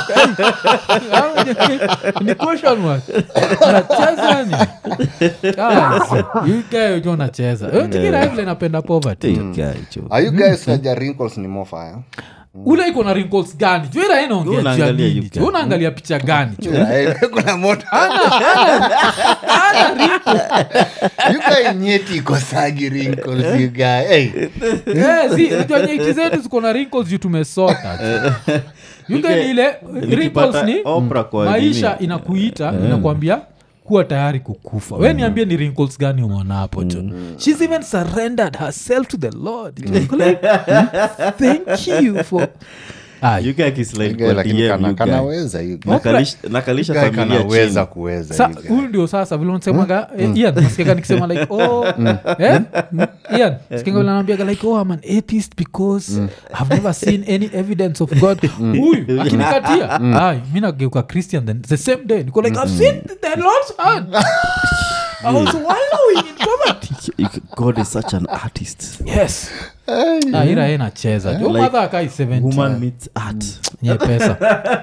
ni question mark unacheza ni yuke ujo unacheza tikira vile napenda poverty Hey, guy, jo. Are you guys naja wrinkles ni more fire? ule iko na wrinkles gani juira inaongea juu ya Unaangalia nini yuke. ju unaangalia picha gani ju Eh, kuna moto You guy nyeti ikosagi wrinkles, you guy. Hey. Eh, si, unajua nyeti zetu ziko na wrinkles juu tumesota yuke ni ile wrinkles Nikipata ni Oprah kwa maisha nini? inakuita inakwambia kuwa tayari kukufa we niambie ni wrinkles gani umeona hapo jo shes even surrendered herself to the lord Iko like, thank you for Ah, You guy kislide You guy kwa lakini DM, kana- you guy. kanaweza, you guy. Nakalish- nakalisha You guy familia kanaweza chini. kuweza sa you guy. huyu ndio sasa vile unasemaga eh, ian nasikiaga nikisema like oh eh? Mm, ian sikiaga vile anaambiaga like oh i'm an atheist because i've never seen any evidence of god huyu akinikatia ai mi nageuka christian then the same day niko like i've seen the lord's hand i was wallowing in poverty You- god is such an artist yes Ah, ira ye nacheza jo Like, madha akai 70 woman meets art nye pesa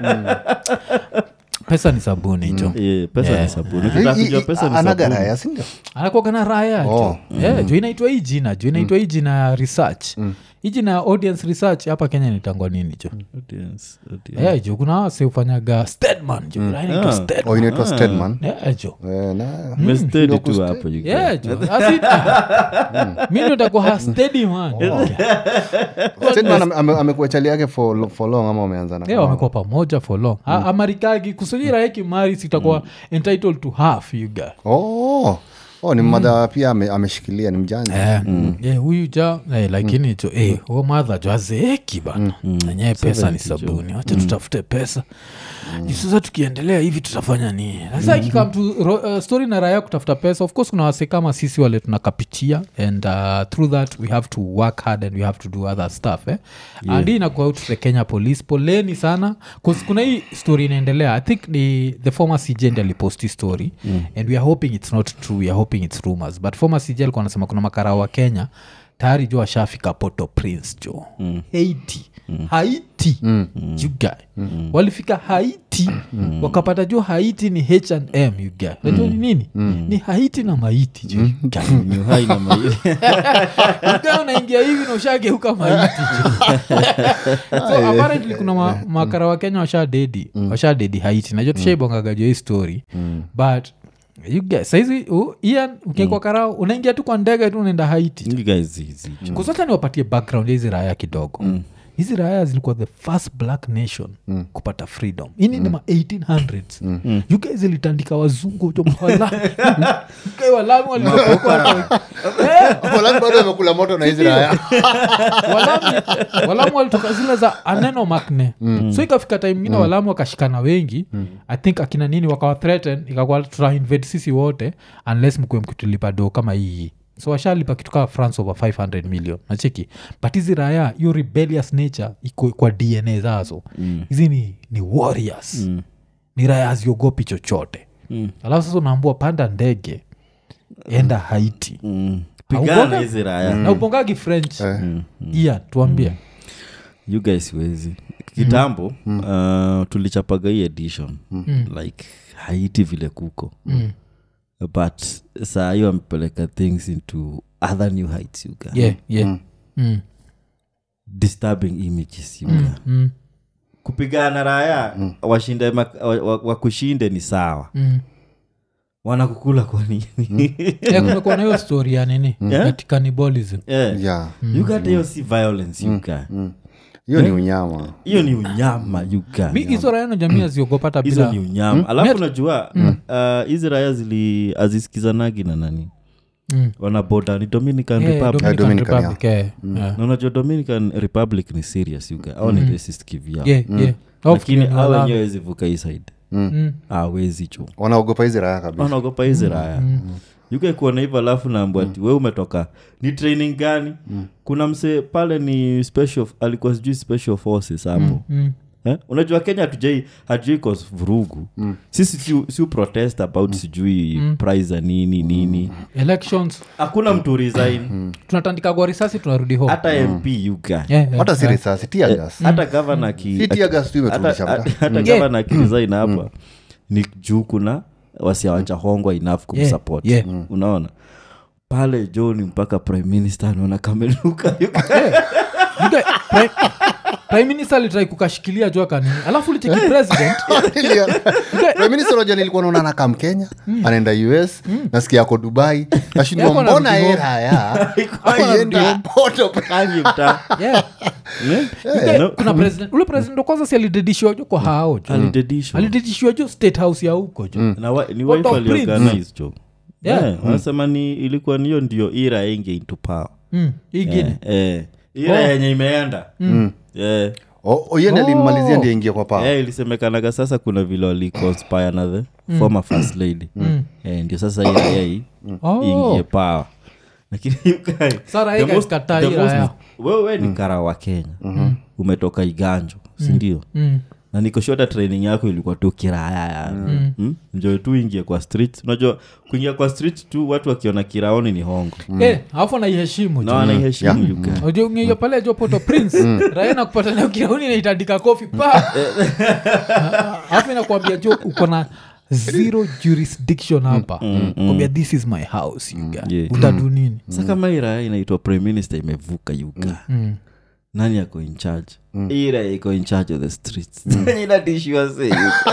pesa ni sabuni jo Yeah, pesa Yeah. ni sabuni Hii- ukitaka hii- kujua pesa ni anaga sabuni raya, si ndio? anakuaga na raya Oh. jo yeah, jo inaitwa hii jina jo inaitwa hii jina ya research hii jina ya audience research hapa kenya nitangwa nini jo Audience, audience. yeah, jo kuna wase ufanyaga stedman jo Raya inaitwa Ah. Stedman. Oh, inaitwa Stedman. Yeah, jo Eh, na- Umestedi ndio tu kuste- hapo you guy. Yeah, jo As in, ah, mi ndo nitakuwa ha steady man Stedman ame- ame- amekuwa chali yake for lo- for long ama wameanza na yeah, wamekuwa pamoja for long mm. amarikagi kusujira hekimari sitakuwa entitled to half you guy oh oh ni mmadha pia ame- ameshikilia ni mjanja Eh, eh, huyu ja eh, lakini jo eh, huo madha jo azeeki bana enyewe pesa ni sabuni wacha tutafute pesa Juu sasa tukiendelea hivi tutafanya nini sasa ikikam tu ro- uh, story na raya kutafuta pesa of course kuna wase kama sisi wale tunakapichia and uh, through that we have to work hard and we have to do other stuff eh? yeah. and hii inakuwa out to the kenya police poleni sana 'Cause kuna hii story inaendelea i think ni the former cj ndi aliposti story mm. and we are hoping it's not true we are hoping it's rumors but former cj alikuwa anasema kuna makarao wa kenya tayari jo ashafika poto prince jo mm. haiti mm. haiti mm. guy mm. walifika haiti mm. wakapata jo haiti ni hm you guy najua ni nini mm. ni haiti na maiti jo you guy. Ni uhai na maili Ukiwa unaingia hivi na ushageuka maiti so apparently kuna ma, makara wa kenya washadedi washadedi haiti najua tushaibongagajo hii story but you guys, saizi uh, ian ukiekwa karao unaingia tu kwa ndege tu unaenda haiti You guys hizi jo. kusocha niwapatie background ya hizi raya kidogo hizi raya zilikuwa the first black nation kupata freedom ini ni ma 1800s mm. uk zilitandika wazungu jo mawalami uk walami waliokoka Walami bado wamekula moto na hizi raya walami walamu walitoka zile za aneno makne mm. so ikafika time ingine mm. walamu wakashikana wengi mm. i think akina nini wakawa threaten ikakuwa tutainvade sisi wote unless mkuwe mkitulipa do kama hii so washalipa kitu kaa france over 500 million nacheki but hizi raya hiyo rebellious nature iko kwa dna zazo hizi ni, ni warriors mm. ni raya haziogopi chochote mm. alafu sasa unaambua panda ndege enda haiti Mm. Haugonga- pigana na hizi raya na upongagi french iya tuambie you guys wezi kitambo uh, tulichapaga hii edition like haiti vile kuko Mm. but saa hiyo amepeleka things into other new heights you guys. yeah, yeah. Mm. disturbing images you guys. Mm. kupigana raya washinde mak- wa- wa- wakushinde ni sawa Mm. wanakukula kwa nini Eh, kumekuwa na hiyo story ya nini Yeah. Ati cannibalism yeah. yeah you got hiyo si violence you guys. hiyo ni unyama hiyo ni unyama you guys. Mi- hizo raya na jamii aziogopata hizo bila ni unyama alafu unajua uh, hizi raya zili azisikizanagi na nani Mm. wanaboda ni dominican Yeah, republic Dominican Dominican, Republic, eh, yeah. na unajua dominican republic ni serious you guys. au ni racist kivyao Yeah, yeah. Au lakini fikiri ni au wala- wenyewe wezi vuka hii side Mm. awezi cho wanaogopa hizi raya kabisa wanaogopa hizi raya yuke kuona hivyo alafu naambua ati we umetoka ni training gani kuna msee pale ni special alikuwa sijui special forces hapo Mm. eh? unajua kenya hatujai hatujai cause vurugu sisi si, si protest about sijui price za nini nini elections hakuna mtu resign tunatandika kwa risasi tunarudi home hata mp yuga Yeah, yeah. hata si risasi tiagas hata gavana ki si tiagas tu hata imeturudisha mta hata gavana akiresign hapa ni juu kuna wasiawachahongwa enough kumsupport yeah. unaona pale joni mpaka prime minister anaona kamenuka You guy- pri- prime minister alitrai kukashikilia jua kanini alafu ulicheki president Prime Minister unajua nilikuwa naona anakaa mkenya anaenda us nasikia ako dubai nashindwa Yako mbona anarudi ye home. raya anarudi aienda home. poto kangi mta yeah. Eh? You guy- No. kuna president ule president wa kwanza si alidedishiwa jo kwa hao jo alidedishwa alidedishiwa jo state house ya huko jo na wa, ni What wife of Prince? aliorganize jo Yeah. Yeah, wanasema ni ilikuwa niyo ndio ira inge into power Mm, hii gini Eh, eh. ira Oh. yenye imeenda Eh. oyende Oh. alimalizia ndi ingia kwa paa Eh, ilisemekanaga sasa kuna vile waliconspire na the former first lady Eh, ndio sasa ira yei Oh. ingie power lakini you guys- Sara the Yeager most- ikataa the ira most- yao. wewe ni kara wa kenya umetoka iganjo sindio Mm. na nikoshota training yako ilikuwa tu kiraya yani mm. njo tu ingie kwa street unajua kuingia kwa street tu watu wakiona kiraoni ni hongo Eh, alafu anaiheshimu na jo wanaiheshimu you guys. Unajua ungeio pale jo poto prince raia nakupatana ukirauni naitandika kofi pa alafu inakwambia jo uko na zero jurisdiction hapa kwambia this is my house you guy. Yeah. utadu nini sa kama hii raya inaitwa prime minister imevuka yuga Mm. nani ako in charge hii raya iko in charge of the streets inatishiwa se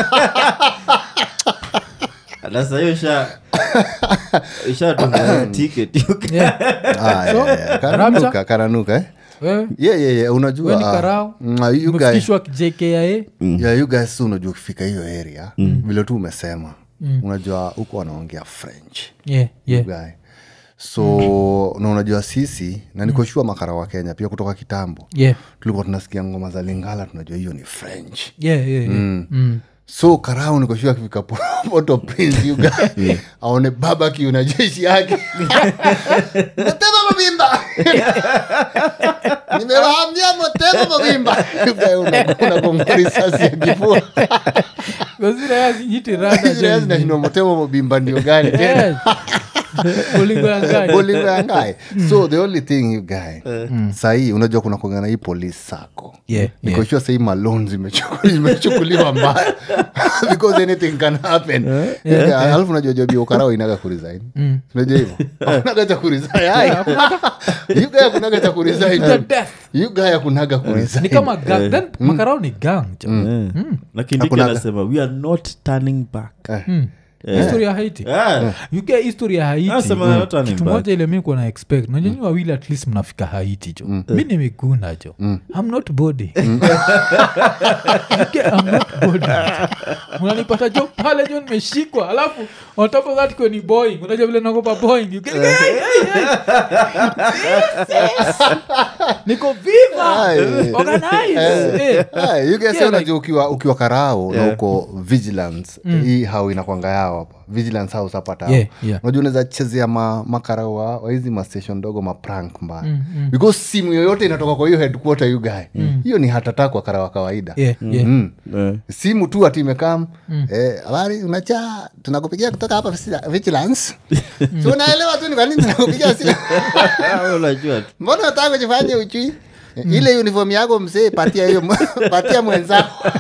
nasahiyo sha ishatunga ticket yuga Yeah. Ah, yeah, yeah. kananuka Ramcha? kananuka eh? Wewe, yeah, yeah, yeah. unajua wewe ni ah, karao mm, ah, you guys- umefikishwa jkia yeah, you guys tu unajua ukifika hiyo area vile tu umesema unajua huko wanaongea french yeah, yeah. guy so na unajua sisi na nikoshua makara wa kenya pia kutoka kitambo Yeah. tulikuwa tunasikia ngoma za lingala tunajua hiyo ni french Yeah, yeah, yeah. Mm. so karau nikoshua akifika Po- poto prince you guy aone babaki na jeshi yake motema mavimba nimewaambia motema mavimba You guy una- unagonga risasi ya kifua Kwa zile ya zijiti rada Zile jo. zinashindwa motema mavimba ndio gani tena Yes. Bolingo ya ngai. Bolingo ya ngai so the only thing you guy sahii unajua kuna kuangana hii police sako Yeah, yeah. nikoshua sahii malon zimechuku- zimechukuliwa mbaya because anything can happen Yeah, alafu unajua jobi ukarao inaga kuresign unajua hivo akunaga cha kuresign Ai. You guy akunaga cha kuresign To death. You guy akunaga kuresign ni kama gang then makarao ni gang jo na kindiki Hakunaga. anasema we are not turning back history ya haiti Ah, you get history ya haiti Anasema they're not turning kitu back. moja ile mi kuwa na expect nanyenyi wawili at least mnafika haiti jo mi ni miguna jo i'm not body You get, I'm not body unanipata jo pale jo nimeshikwa alafu on top of that kweni boing unajua vile nagopa boing You get, hey, hey, hey. niko viva Ai. organize Eh. Ah, you guys Yeah, unajua ukiwa, ukiwa karao na uko vigilance hii hao inakwanga yao hapa vigilance house hapa tao Yeah, yeah. unajua unaweza chezea ma, makarao wa wa hizi mastation ndogo maprank mbaya because simu yoyote inatoka kwa hiyo headquarter you guy hiyo ni hatata kwa karao wa kawaida Yeah, yeah. Mm. eh. simu tu ati imekam eh, habari unacha tunakupigia kutoka hapa visi- vigilance si unaelewa tu ni kwa nini tunakupigia simu Ah, unajua tu. mbona nataka kujifanya uchui ile uniform yako msee patia hiyo patia mwenzako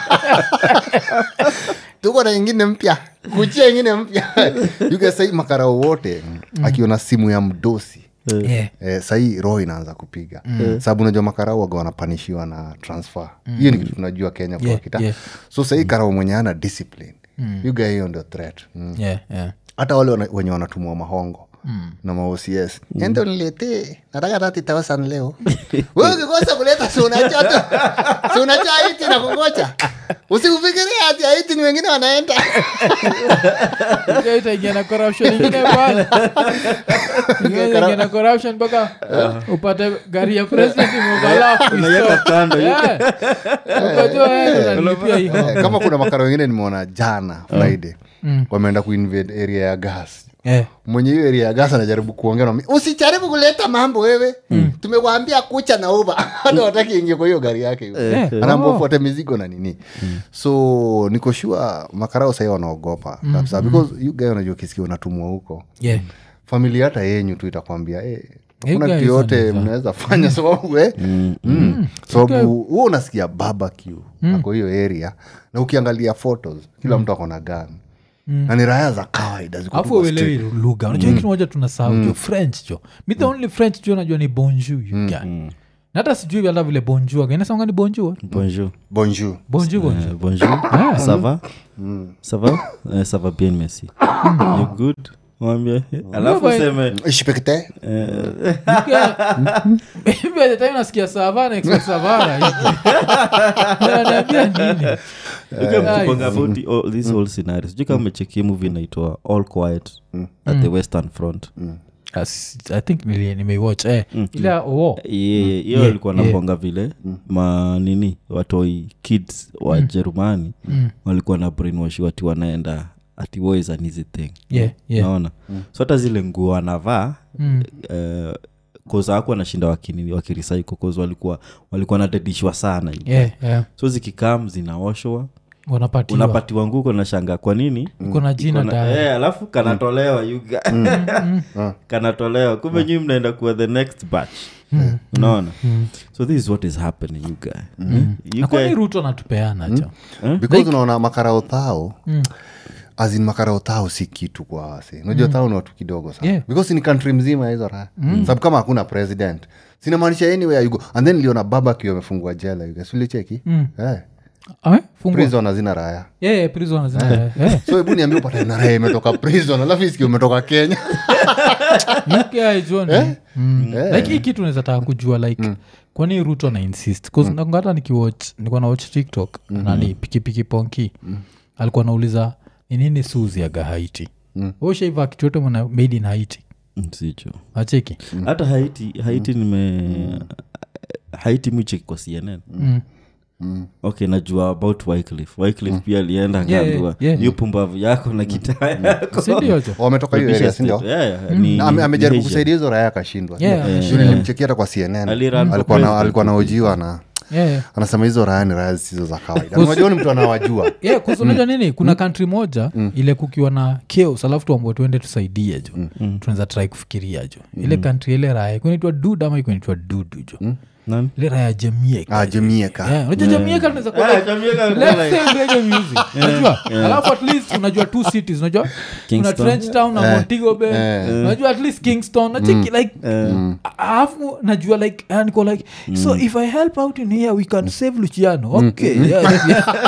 tuko na ingine mpya kuchia ingine mpya yuke sahii makarao wote akiona simu ya mdosi Yeah. Eh, sahii roho inaanza kupiga sababu unajua makarao waga wanapanishiwa na transfer hiyo ni kitu tunajua kenya kwa Yeah, kita yeah. so sahii karao mwenye ana discipline yuga hiyo ndio threat mm Yeah, yeah. hata wale wana- wenye wanatumwa mahongo na maocs endo niletee nataka tati tausan leo we ukikosa kuleta sunacha tu sunacha aiti na kungocha usikufikiria ati aiti ni wengine wanaenda Hiyo itaingia na corruption ingine pale Hiyo itaingia na corruption mpaka upate gari ya president imeoverlap Unaiweka kando, Yeah. Ukajua, eh, unalipia hii. Eh, kama kuna makara wengine nimeona jana friday wameenda kuinvade area ya gas Eh. mwenye hiyo area ya gas anajaribu kuongea na mimi, usijaribu kuleta mambo wewe tumekuambia kucha na uba hata wataki ingie kwa hiyo gari yake Eh. anaambia Oh. ufuate mizigo na nini so niko sure makarao sahii wanaogopa kabisa because you guy unajua kisikia unatumwa huko Yeah. familia hata yenyu tu itakwambia eh, You hakuna guys kitu yote wanaweza. mnaweza fanya sababu eh, mm. sababu huo unasikia barbecue ako hiyo area na ukiangalia photos kila mtu ako na gani na ni raya za kawaida ziko tu afu kwa uelewi street. lugha unajua kitu moja tunasahau jo french jo mi the only french jo najua ni bonjour you guy na hata sijui hata vile bonjour againasonga ni bonjour bonjour bonjour bonjour bonjour Euh, bonjour ça va ça va Euh, ça va bien merci you good mwambie alafu but- seme ishipekte time nasikia savana expect savana ananiambia nini tukonga about the- all- this whole scenario sijui kama umechekia movie inaitwa all quiet at the western front As- i think nili- nimeiwatch eh, ile oo Yeah, hiyo alikuwa naponga vile manini watoi kids wa jerumani walikuwa na brainwash wati wanaenda ati war is an easy thing yeah, yeah. naona so hata zile nguo wanavaa Mm. uh, koza aku wanashinda wakini wakirisaiko koza walikuwa walikuwa nadedishwa sana you Yeah, yeah. so zikikam zinaoshwa wanapatiwa unapatiwa nguko na shanga kwa nini iko na jina Kuna- tayari. eh, alafu kanatolewa you guy- kanatolewa kumbe nyii mnaenda kuwa the next batch unaona so this is what is happening you guy Hmm? You Na kwani guy- ruto anatupeana cho because unaona makarao thao azin makarao thao si kitu kwa wase unajua thao ni watu kidogo sana Yeah. because ni country mzima ya hizo raha sababu kama hakuna president sinamaanisha anywhere you go and then niliona babaki amefungua jela you guys. ulicheki eh. Ah, eh? Fungua. prison hazina raya Yeah, yeah, prison zina- eh. so hebu niambia upate na raya imetoka prison alafu isikia umetoka kenya UKI John, mm. Eh. like hii kitu naweza taka kujua like kwani ruto na insist mm. hata nikiwatch nilikuwa na watch tiktok nani pikipiki ponki alikuwa nauliza ni nini suziaga haiti mm. ushaiva kitu yote mwana made in haiti Mm, sicho acheki hata haiti haiti nime haiti micheki kwa cnn Mm. okay najua about wyclif wyclif pia alienda Yeah, akaambiwa yeah, yeah. hiyo pumbavu yako na kitaa yako sindiocho wametoka hiyo Rudisha area sindio state. Yeah, yeah, ni- Na ame- ni amejaribu Asia. kusaidia hizo raya akashindwa Yeah, Juu nilimchekia hata kwa cnn Alirun for alikuwa na- president. alikuwa naojiwa na yeah, yeah. anasema hizo raya ni raya zisizo za kawaida Na unajua ni mtu anawajua yeah, kusunajua nini kuna kantri moja ile kukiwa na chaos alafu tuambua tuende tusaidie jo tunaweza trai kufikiria jo ile kantri ile raya kunaitwa dud ama ikunaitwa dudu jo Nani? ile raya jamieka ah, jamieka Yeah, unajua jamieka tunaweza kuwa Ah, like, Jamaica let's like- sing reggae music unajua alafu at least unajua two cities unajua kuna Kingston. trench town na montego bay unajua at least kingston nacheki like alafu najua like ah, niko like so if i help out in here we can save luciano okay yeah,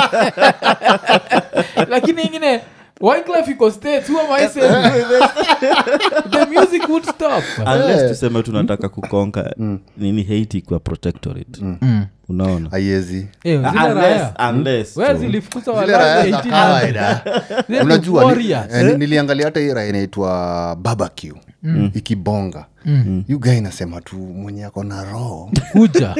yeah. lakini ingine wyclef iko states who am i saving the music would stop unless tuseme tunataka kukonka nini haiti kwa protectorate unaona aiezi Eh, zile Unless- raya unless where tu. zilifukuza zile walazi raya za 1800. kawaida They were unajua ni- warriors. eh, ni- niliangalia hata hii raya inaitwa babaq ikibonga yu ga inasema tu mwenye ako na roho kuja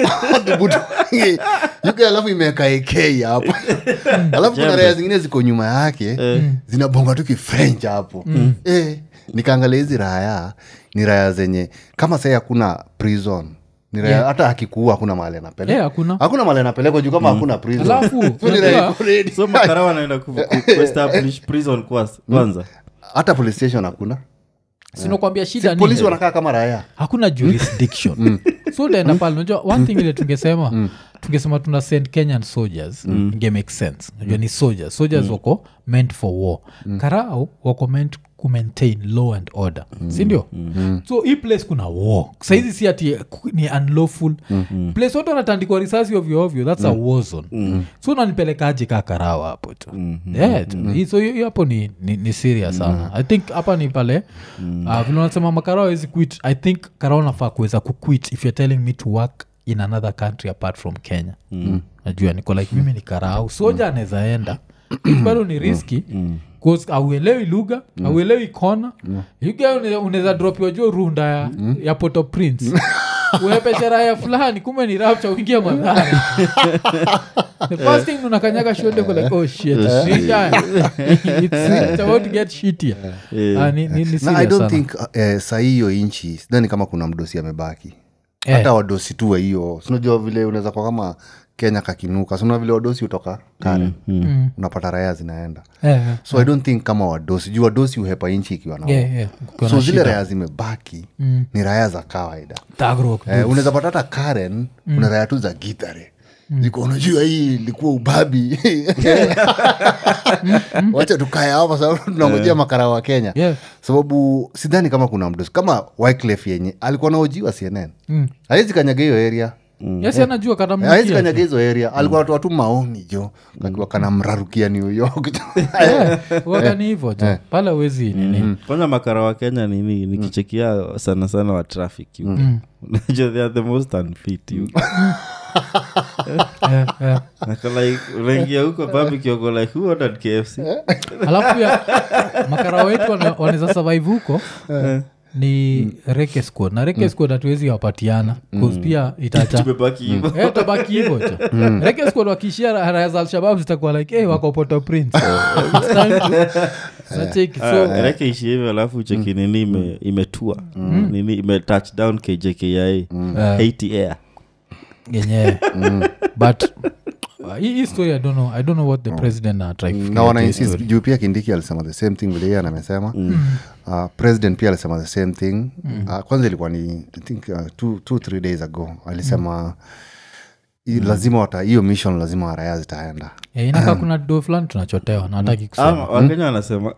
yuga alafu imeweka ek hapo alafu kuna raya zingine ziko nyuma yake zinabonga tu kifrench hapo eh, nikaangalia hizi raya ni raya zenye kama sai hakuna prison ni raya Yeah. hata akikuua hakuna mahali anapeleka Eh, hakuna. hakuna mahali anapelekwa juu kama hakuna prison Alafu, So ni raya unajua- iko ready. so makara wanaenda ku- ku- kuestablish prison kwas- kwanza hata police station hakuna sinakwambia shida si, ni polisi wanakaa kama raya hakuna jurisdiction so utaenda pale unajua one thing ile tungesema tungesema tuna send kenyan soldiers inge make sense unajua ni soldiers soldiers wako meant for war karao wako meant kumaintain law and order sindio so hii place kuna war saizi si ati ku- ni unlawful place wote wanatandikwa risasi ovyoovyo thats a war zone so unanipelekaje kaa karao hapo tu yeah, tu. Hii- so hiyo hiyo hapo ni, ni, ni serious sana i think hapa ni pale uh, vile unasema makarao awezi quit i think karao nafaa kuweza kuquit if you're telling me to work in another country apart from kenya najua niko like mimi ni karau soja anaweza enda bado ni riski auelewi lugha auelewi kona yuga unaweza dropiwa jo runda ya, ya poto prince uepe sheraha fulani kumbe ni rapcha uingia madhara the first thing unakanyaga shonde uko like oh shit This guy, it's, it's about to get shittier Ah, ni, ni, ni na i serious don't sana. think uh, eh, sahii hiyo inchi sidhani kama kuna mdosi amebaki Eh. hata wadosi tu wa hiyo sinajua vile unaweza kwa kama kenya kakinuka sina vile wadosi hutoka kare unapata raya zinaenda Eh, eh. so i don't think kama wadosi juu wadosi huhepa inchi ikiwa na Yeah, yeah. Ukiwa so na zile shida. raya zimebaki ni raya za kawaida Thug rock, eh, unaweza pata hata karen una raya tu za gitare ziko unajua hii ilikuwa ubabi wacha tukae hapa sababu tunangojea makara wa kenya Yeah. sababu sidhani kama kuna mdosi kama wyclef yenye alikuwa naojiwa cnn mm. awezi kanyaga hiyo area Yes, anajua awezi katamnukia kanyaga hizo area alikuwa natoa tu maoni jo kakiwa kanamrarukia new york wakani hivo jo pale wezi nini kwanza makara wa kenya nini nikichekia sana sana wa traffic mm. unajua they are the most unfit you Eh, eh. Nako like unaingia huko babikioko like who ordered kfc alafu ya makara wetu wana- wanaweza survive huko ni reke squad na reke squad hatuwezi wapatiana bcause pia itacha tumebaki hivo Eh, tabaki hivo cho reke squad wakishia raya za alshabab zitakuwa like hey, wako poto prince It's time to- Unacheki, so reke ishi hivyo alafu cheki nini ime- imetua nini ime touch down kjkia Eh. haiti air yenyewe but uh, hii hii story I don't know, i don't know what the president uh, try na wana insist juu pia kindiki alisema the same thing vile yeye amesema uh, president pia alisema the same thing uh, kwanza ilikuwa ni i think uh, two, two three days ago alisema i- lazima wata hiyo mission lazima waraya zitaenda yeah, inakaa kuna do fulani tunachotewa na hataki kusema ama wakenya wanasema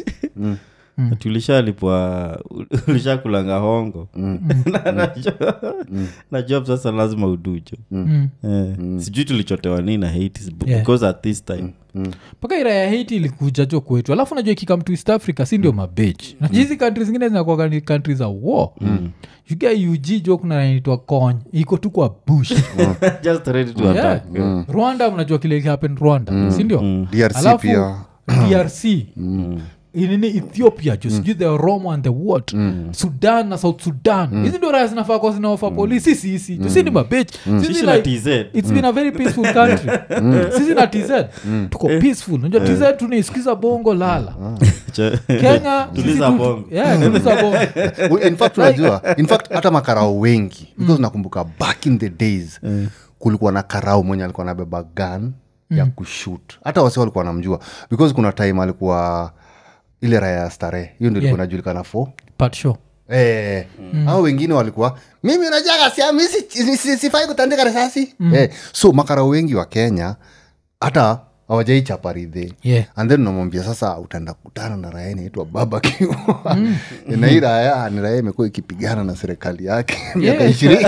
ati ulishalipwa ulishakulanga hongo Na- na jo- na job sasa lazima udujo Eh, sijui tulichotewa nini na hate Yeah. because at this time mpaka ira ya haiti ilikuja jo kwetu alafu najua ikikam to east africa si ndio mabech najua hizi kantri zingine zinakuaga ni kantri za war uga ug jo kuna naitwa kony iko tu kwa bush just ready to Yeah. attack rwanda mnajua kile happen rwanda sindio DRC Alafu, pia. drc inini ethiopia jo sijui the romo and the what sudan na south sudan hizi ndio raya zinafaa kwa zinaofa polisi sisi sisi jo si ni mabech sisi Sisi na like- TZ. it's been a very peaceful country sisi na tz tuko peaceful najua tz tunaisikiza bongo lala Cha- kenya sisi Tuliza tu- bongo. Yeah, tuliza bongo Well, in fact unajua in fact hata makarao wengi because nakumbuka back in the days kulikuwa na karao mwenye alikuwa nabeba gun ya kushut hata wasi walikuwa namjua because kuna time alikuwa ile raya ya starehe hiyo ndio ilikuwa Yeah. inajulikana fo Pat show. Eh, au wengine walikuwa mimi unajaga sia mi si- si- si- sifai kutandika risasi eh, so makarao wengi wa kenya hata hawajaichaparidhe Yeah. and then unamwambia sasa utaenda kutana na raya inaitwa babaki na hii raya ni raya imekuwa ikipigana na serikali yake miaka Yeah. ishirini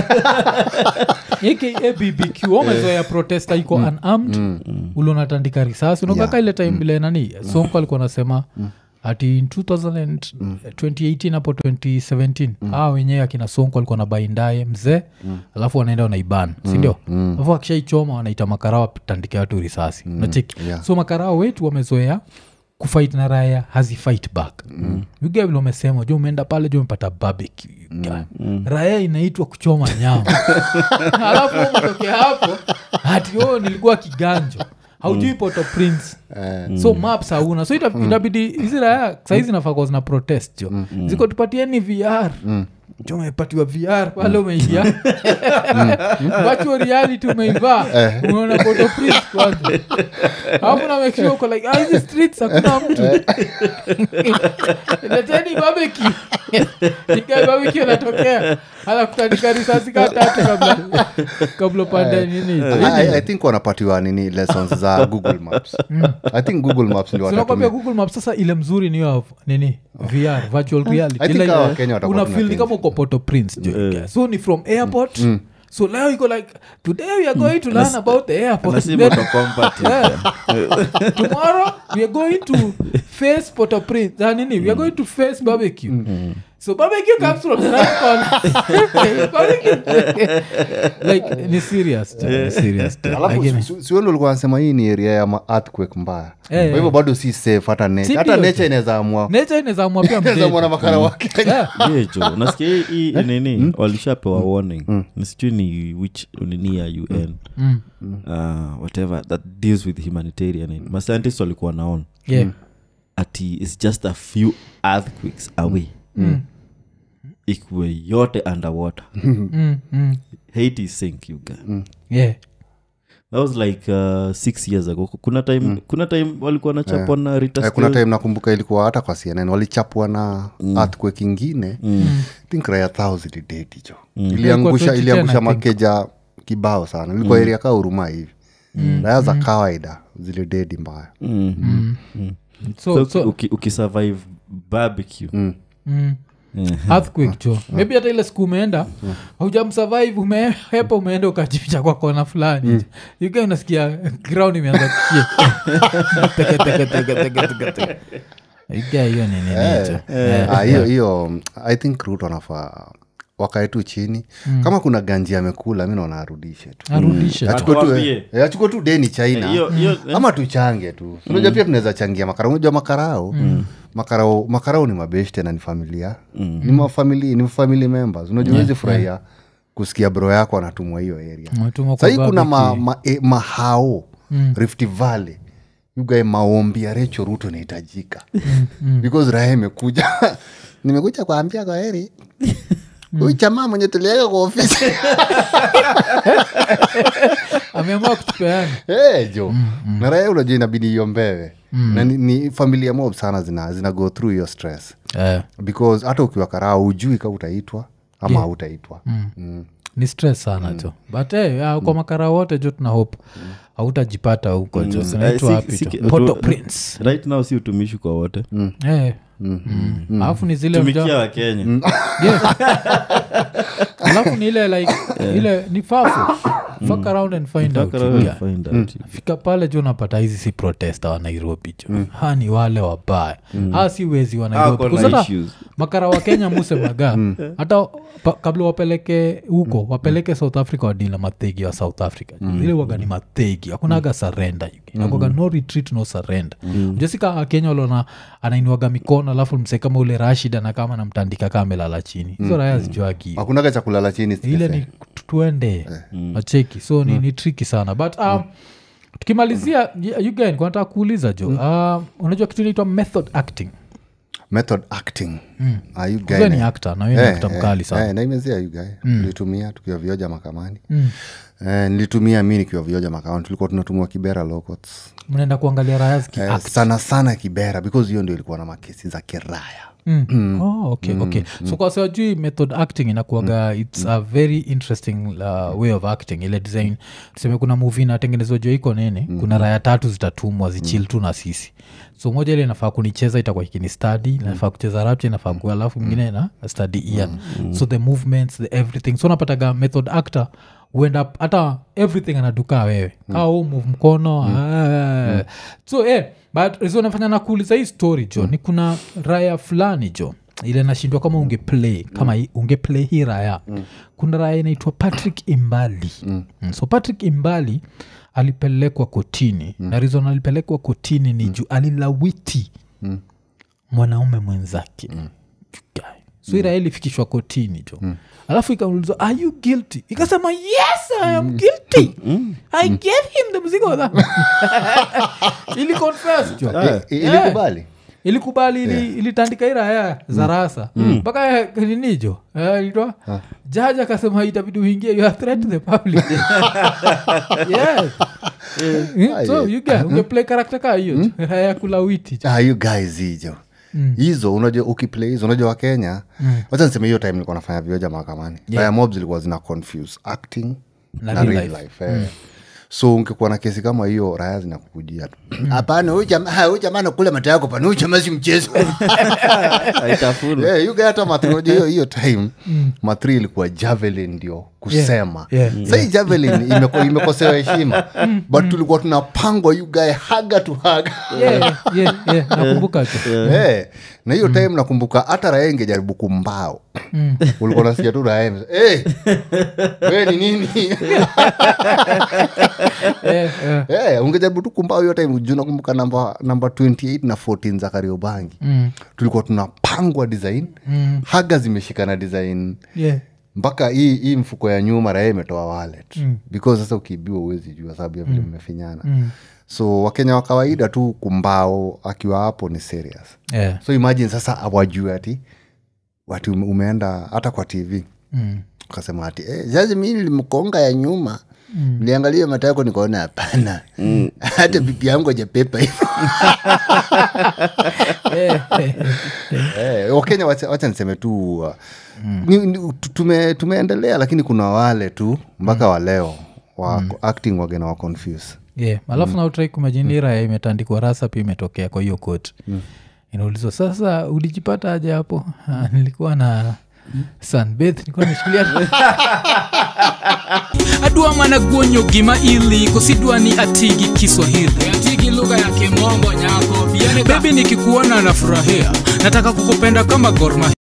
aka bbq wamezoea protesta iko unarmed ule unatandika risasi unakaka ile time vile nani sonko alikuwa anasema ati in 2000 and 2018 hapo 2017 aa wenyewe akina sonko alikuwa na baindaye mzee alafu wanaenda wanaiban sindio alafu akishaichoma wanaita makarao tandike watu risasi nacheki yeah. so makarao wetu wamezoea kufight na raya hazifight back mm. vile umesema ju umeenda pale ju umepata barbecue mm. raya inaitwa kuchoma nyama alafu umetokea hapo hati o nilikuwa kiganjo haujui poto prince so maps hauna so ita- itabidi hizi raya sahizi nafaa zina protest jo ziko tupatieni vr jo umepatiwa vr pale umeingia virtual reality umeivaa umeona poto prince kwanza alafu na make sure uko like ah, hizi streets hakuna mtu leteni babeki ikae babeki anatokea anakutandika risasi kaa tatu kabla kabla upande nini I, I, I think wanapatiwa nini lessons za google maps i think google maps ndio sinakwambia watatumia google map sasa ile mzuri ni hiyo nini vr virtual reality I think Ile- hawa Wakenya watakuwa una feel ni kama uko poto prince jo yeah. so ni from airport so leo iko like today we are going to learn about the airport nasi Then- moto combat Yeah. tomorrow we are going to face Port-au-Prince. Ah, nini we are going to face barbecue so barbecue comes from the right corner Barbecue- like ni serious tu, ni serious tu. alafu Lakini- si- si wewe ulikuwa nasema hii ni area ya ma- earthquake mbaya Eh, kwa hivyo bado si safe hata nature Si hata ndio? nature inaweza amua nature inaweza amua pia inaweza amua na mdedi. makara wake Yeah. yejo nasikia hii- hii nini walishapewa warning nisijui ni which nini ya un Mm. uh, whatever that deals with humanitarian aid. mascientist walikuwa naon Yeah. ati its just a few earthquakes away ikuwe yote underwater Mm, mm. haiti sink you guy. Yeah. that was like uh, six years ago kuna time kuna time walikuwa nachapwa na Rita Eh, kuna Skew. time nakumbuka ilikuwa hata kwa cnn walichapwa na earthquake ingine think raya thou zilidedi jo iliangusha 2010 iliangusha I think. makeja kibao sana ilikuwa area kaa huruma hivi raya za kawaida zilidedi mbaya So- So, so- uki- ukisurvive barbecue mm. Eh, earthquake jo maybe hata ile siku umeenda haujamsurvive umehepa umeenda ukajificha kwa kona fulani yuka unasikia ground imeanza kushia Teke, teke, teke, teke, teke, teke. Yuka hiyo ni nini jo Ah, hiyo hiyo i think ruto anafaa wakae tu chini kama kuna ganji amekula mi naona arudishe tu arudishe achukue tu, Atuambie. eh, achukue tu deni china hiyo- hiyo- ama tuchange tu unajua pia tunaweza changia makarao unajua makarao makarao makarao ni mabeshte na ni familia ni mafamili ni family members unajua huwezi furahia kusikia bro yako anatumwa hiyo area Umetumwa kwa sahii kuna ma, barbecue. ma, e, mahao rift valley yugae maombi ya recho ruto inahitajika because raha imekuja nimekuja kuambia kwa heri huyu jamaa mwenye tuliweka kwa ofisi ameamua kutupeana hey, jo na raha unajua inabidi iombewe na ni, ni familia mob sana zina, zina go through hiyo stress Eh, because hata ukiwa karaa ujui ka utaitwa ama hautaitwa mm. ni stress sana jo but eh, ah, kwa makara wote jo tuna hope hautajipata huko jo Eh, sinaitwa si- wapi si- jo tu- Port Prince right now si utumishi kwa wote Eh. Mm. alafu ni zile tumikia mja- wakenya Yeah. alafu ni ile like ile ni fafu fuck around and find out Fuck around and yeah. find out. fika pale jo napata hizi si protesta wa nairobi jo ha ni wale wabaya ha si wezi wa nairobi Hako na Kusata issues. makara wa kenya musemaga hata pa, kabla wapeleke huko wapeleke south africa wadila mathegi wa south africa ile waga ni mathegi akunaga sarenda akwaga no retreat no surrender ujasika kenya walona anainuaga mikono alafu mse kama ule rashid anakama namtandika kaa amelala chini hizo raya zijuagi hakunaga cha kulala chini ile ni tu- tuende acheki so ni, ni triki sana but um, tukimalizia y- you guys, nataka kuuliza jo uh, unajua kitu inaitwa method acting method acting Ah, you guy Wewe ni na- actor na wewe ni Eh, actor eh, mkali sana eh, naimezea yugae nilitumia tukiwa vioja makamani eh, nilitumia mi nikiwa vioja makamani tulikuwa tunatumia kibera locots mnaenda kuangalia raya ziki eh, sana sana kibera because hiyo ndio ilikuwa na makesi za kiraya Mm. Oh, okay, okay. so kwa siwajui method acting inakuaga its a very interesting uh, way of acting ile design tuseme kuna movie inatengenezwa jua iko nini kuna raya tatu zitatumwa zichil tu na sisi so moja ile inafaa kunicheza itakuwa ikini study inafaa kucheza rapcha inafaa kuwa alafu mwingine na study ian so the movements the everything so napataga method actor huenda hata everything anadukaa wewe kaa huu move mkono ah. so eh, but reason nafanya nakuuliza hii story jo ni kuna raya fulani jo ile nashindwa kama ungeplay kama hii- ungeplay hii raya kuna raya inaitwa patrick imbali mm. so patrick imbali alipelekwa kotini na reason alipelekwa kotini ni juu alilawiti mwanaume mwenzake Guy. so ira ilifikishwa kotini jo alafu ikaulizwa are you guilty ikasema yes i am guilty i gave him the mzigo wa dhambi." ili confess jo Eh, ilikubali ilikubali ili, ilitandika iraya za rasa mpaka ninijo itwa jaji akasema itabidi uingie you are threat to the public yes. Eh, so you get ungeplay karakta kaa hiyo jo. raya ya kulawiti jo. ah, you guys hijo hizo unajua ukiplay hizo unajua wakenya wacha niseme hiyo time nilikuwa nafanya vioja mahakamani yeah. mob zilikuwa zina confuse acting Na na, real real life. life, eh. so ungekuwa na kesi kama hiyo raya zinakukujia tu hapana huyu jamaa ha, huyu jamaa nakula mata yako pana huyu jamaa si mchezo Haitafuna. yeah, you get hata mathri unajua hiyo hiyo time mathri ilikuwa javelin ndio kusema Yeah, yeah, sahii javelin imeko- imekosewa heshima but tulikuwa tunapangwa you guy haga to haga Yeah, yeah, yeah, nakumbuka tu Eh, na hiyo time nakumbuka hata raha ingejaribu kumbao ulikuwa nasikia tu raha hey, we ni nini Eh, eh. Eh, ungejaribu tu kumbao hiyo time juu nakumbuka namba namba 28 na 14 za kariobangi Mm, tulikuwa tunapangwa design mm, haga zimeshikana design yeah. mpaka hii hii mfuko ya nyuma raha imetoa wallet Mm. because sasa ukiibiwa uwezi jua sababu ya vile mmefinyana Mm. so wakenya wa kawaida tu kumbao akiwa hapo ni serious Yeah. so imagine sasa awajue ati wati ume- umeenda hata kwa tv Mm. ukasema ati eh, sasa mi nilimkonga ya nyuma mm. liangalia mata yako nikaona hapana hata bibi yangu ajapepa hivo Eh, eh, eh, wakenya wacha, wacha niseme tu uh, ni, ni, tu- tume, tumeendelea lakini kuna wale tu mpaka waleo wa acting wagena wa confuse yeah. alafu nautrai kumajinira imetandikwa rasa pia imetokea kwa hiyo kot inaulizwa sasa ulijipata aje hapo "Ah, nilikuwa na sunbeth nilikuwa nimeshikilia adwa mana guonyo gima ili kosidwa ni atigi kiswahili atigi lugha ya kimombo nyako bebi nikikuona nafurahia nataka kukupenda kama gorma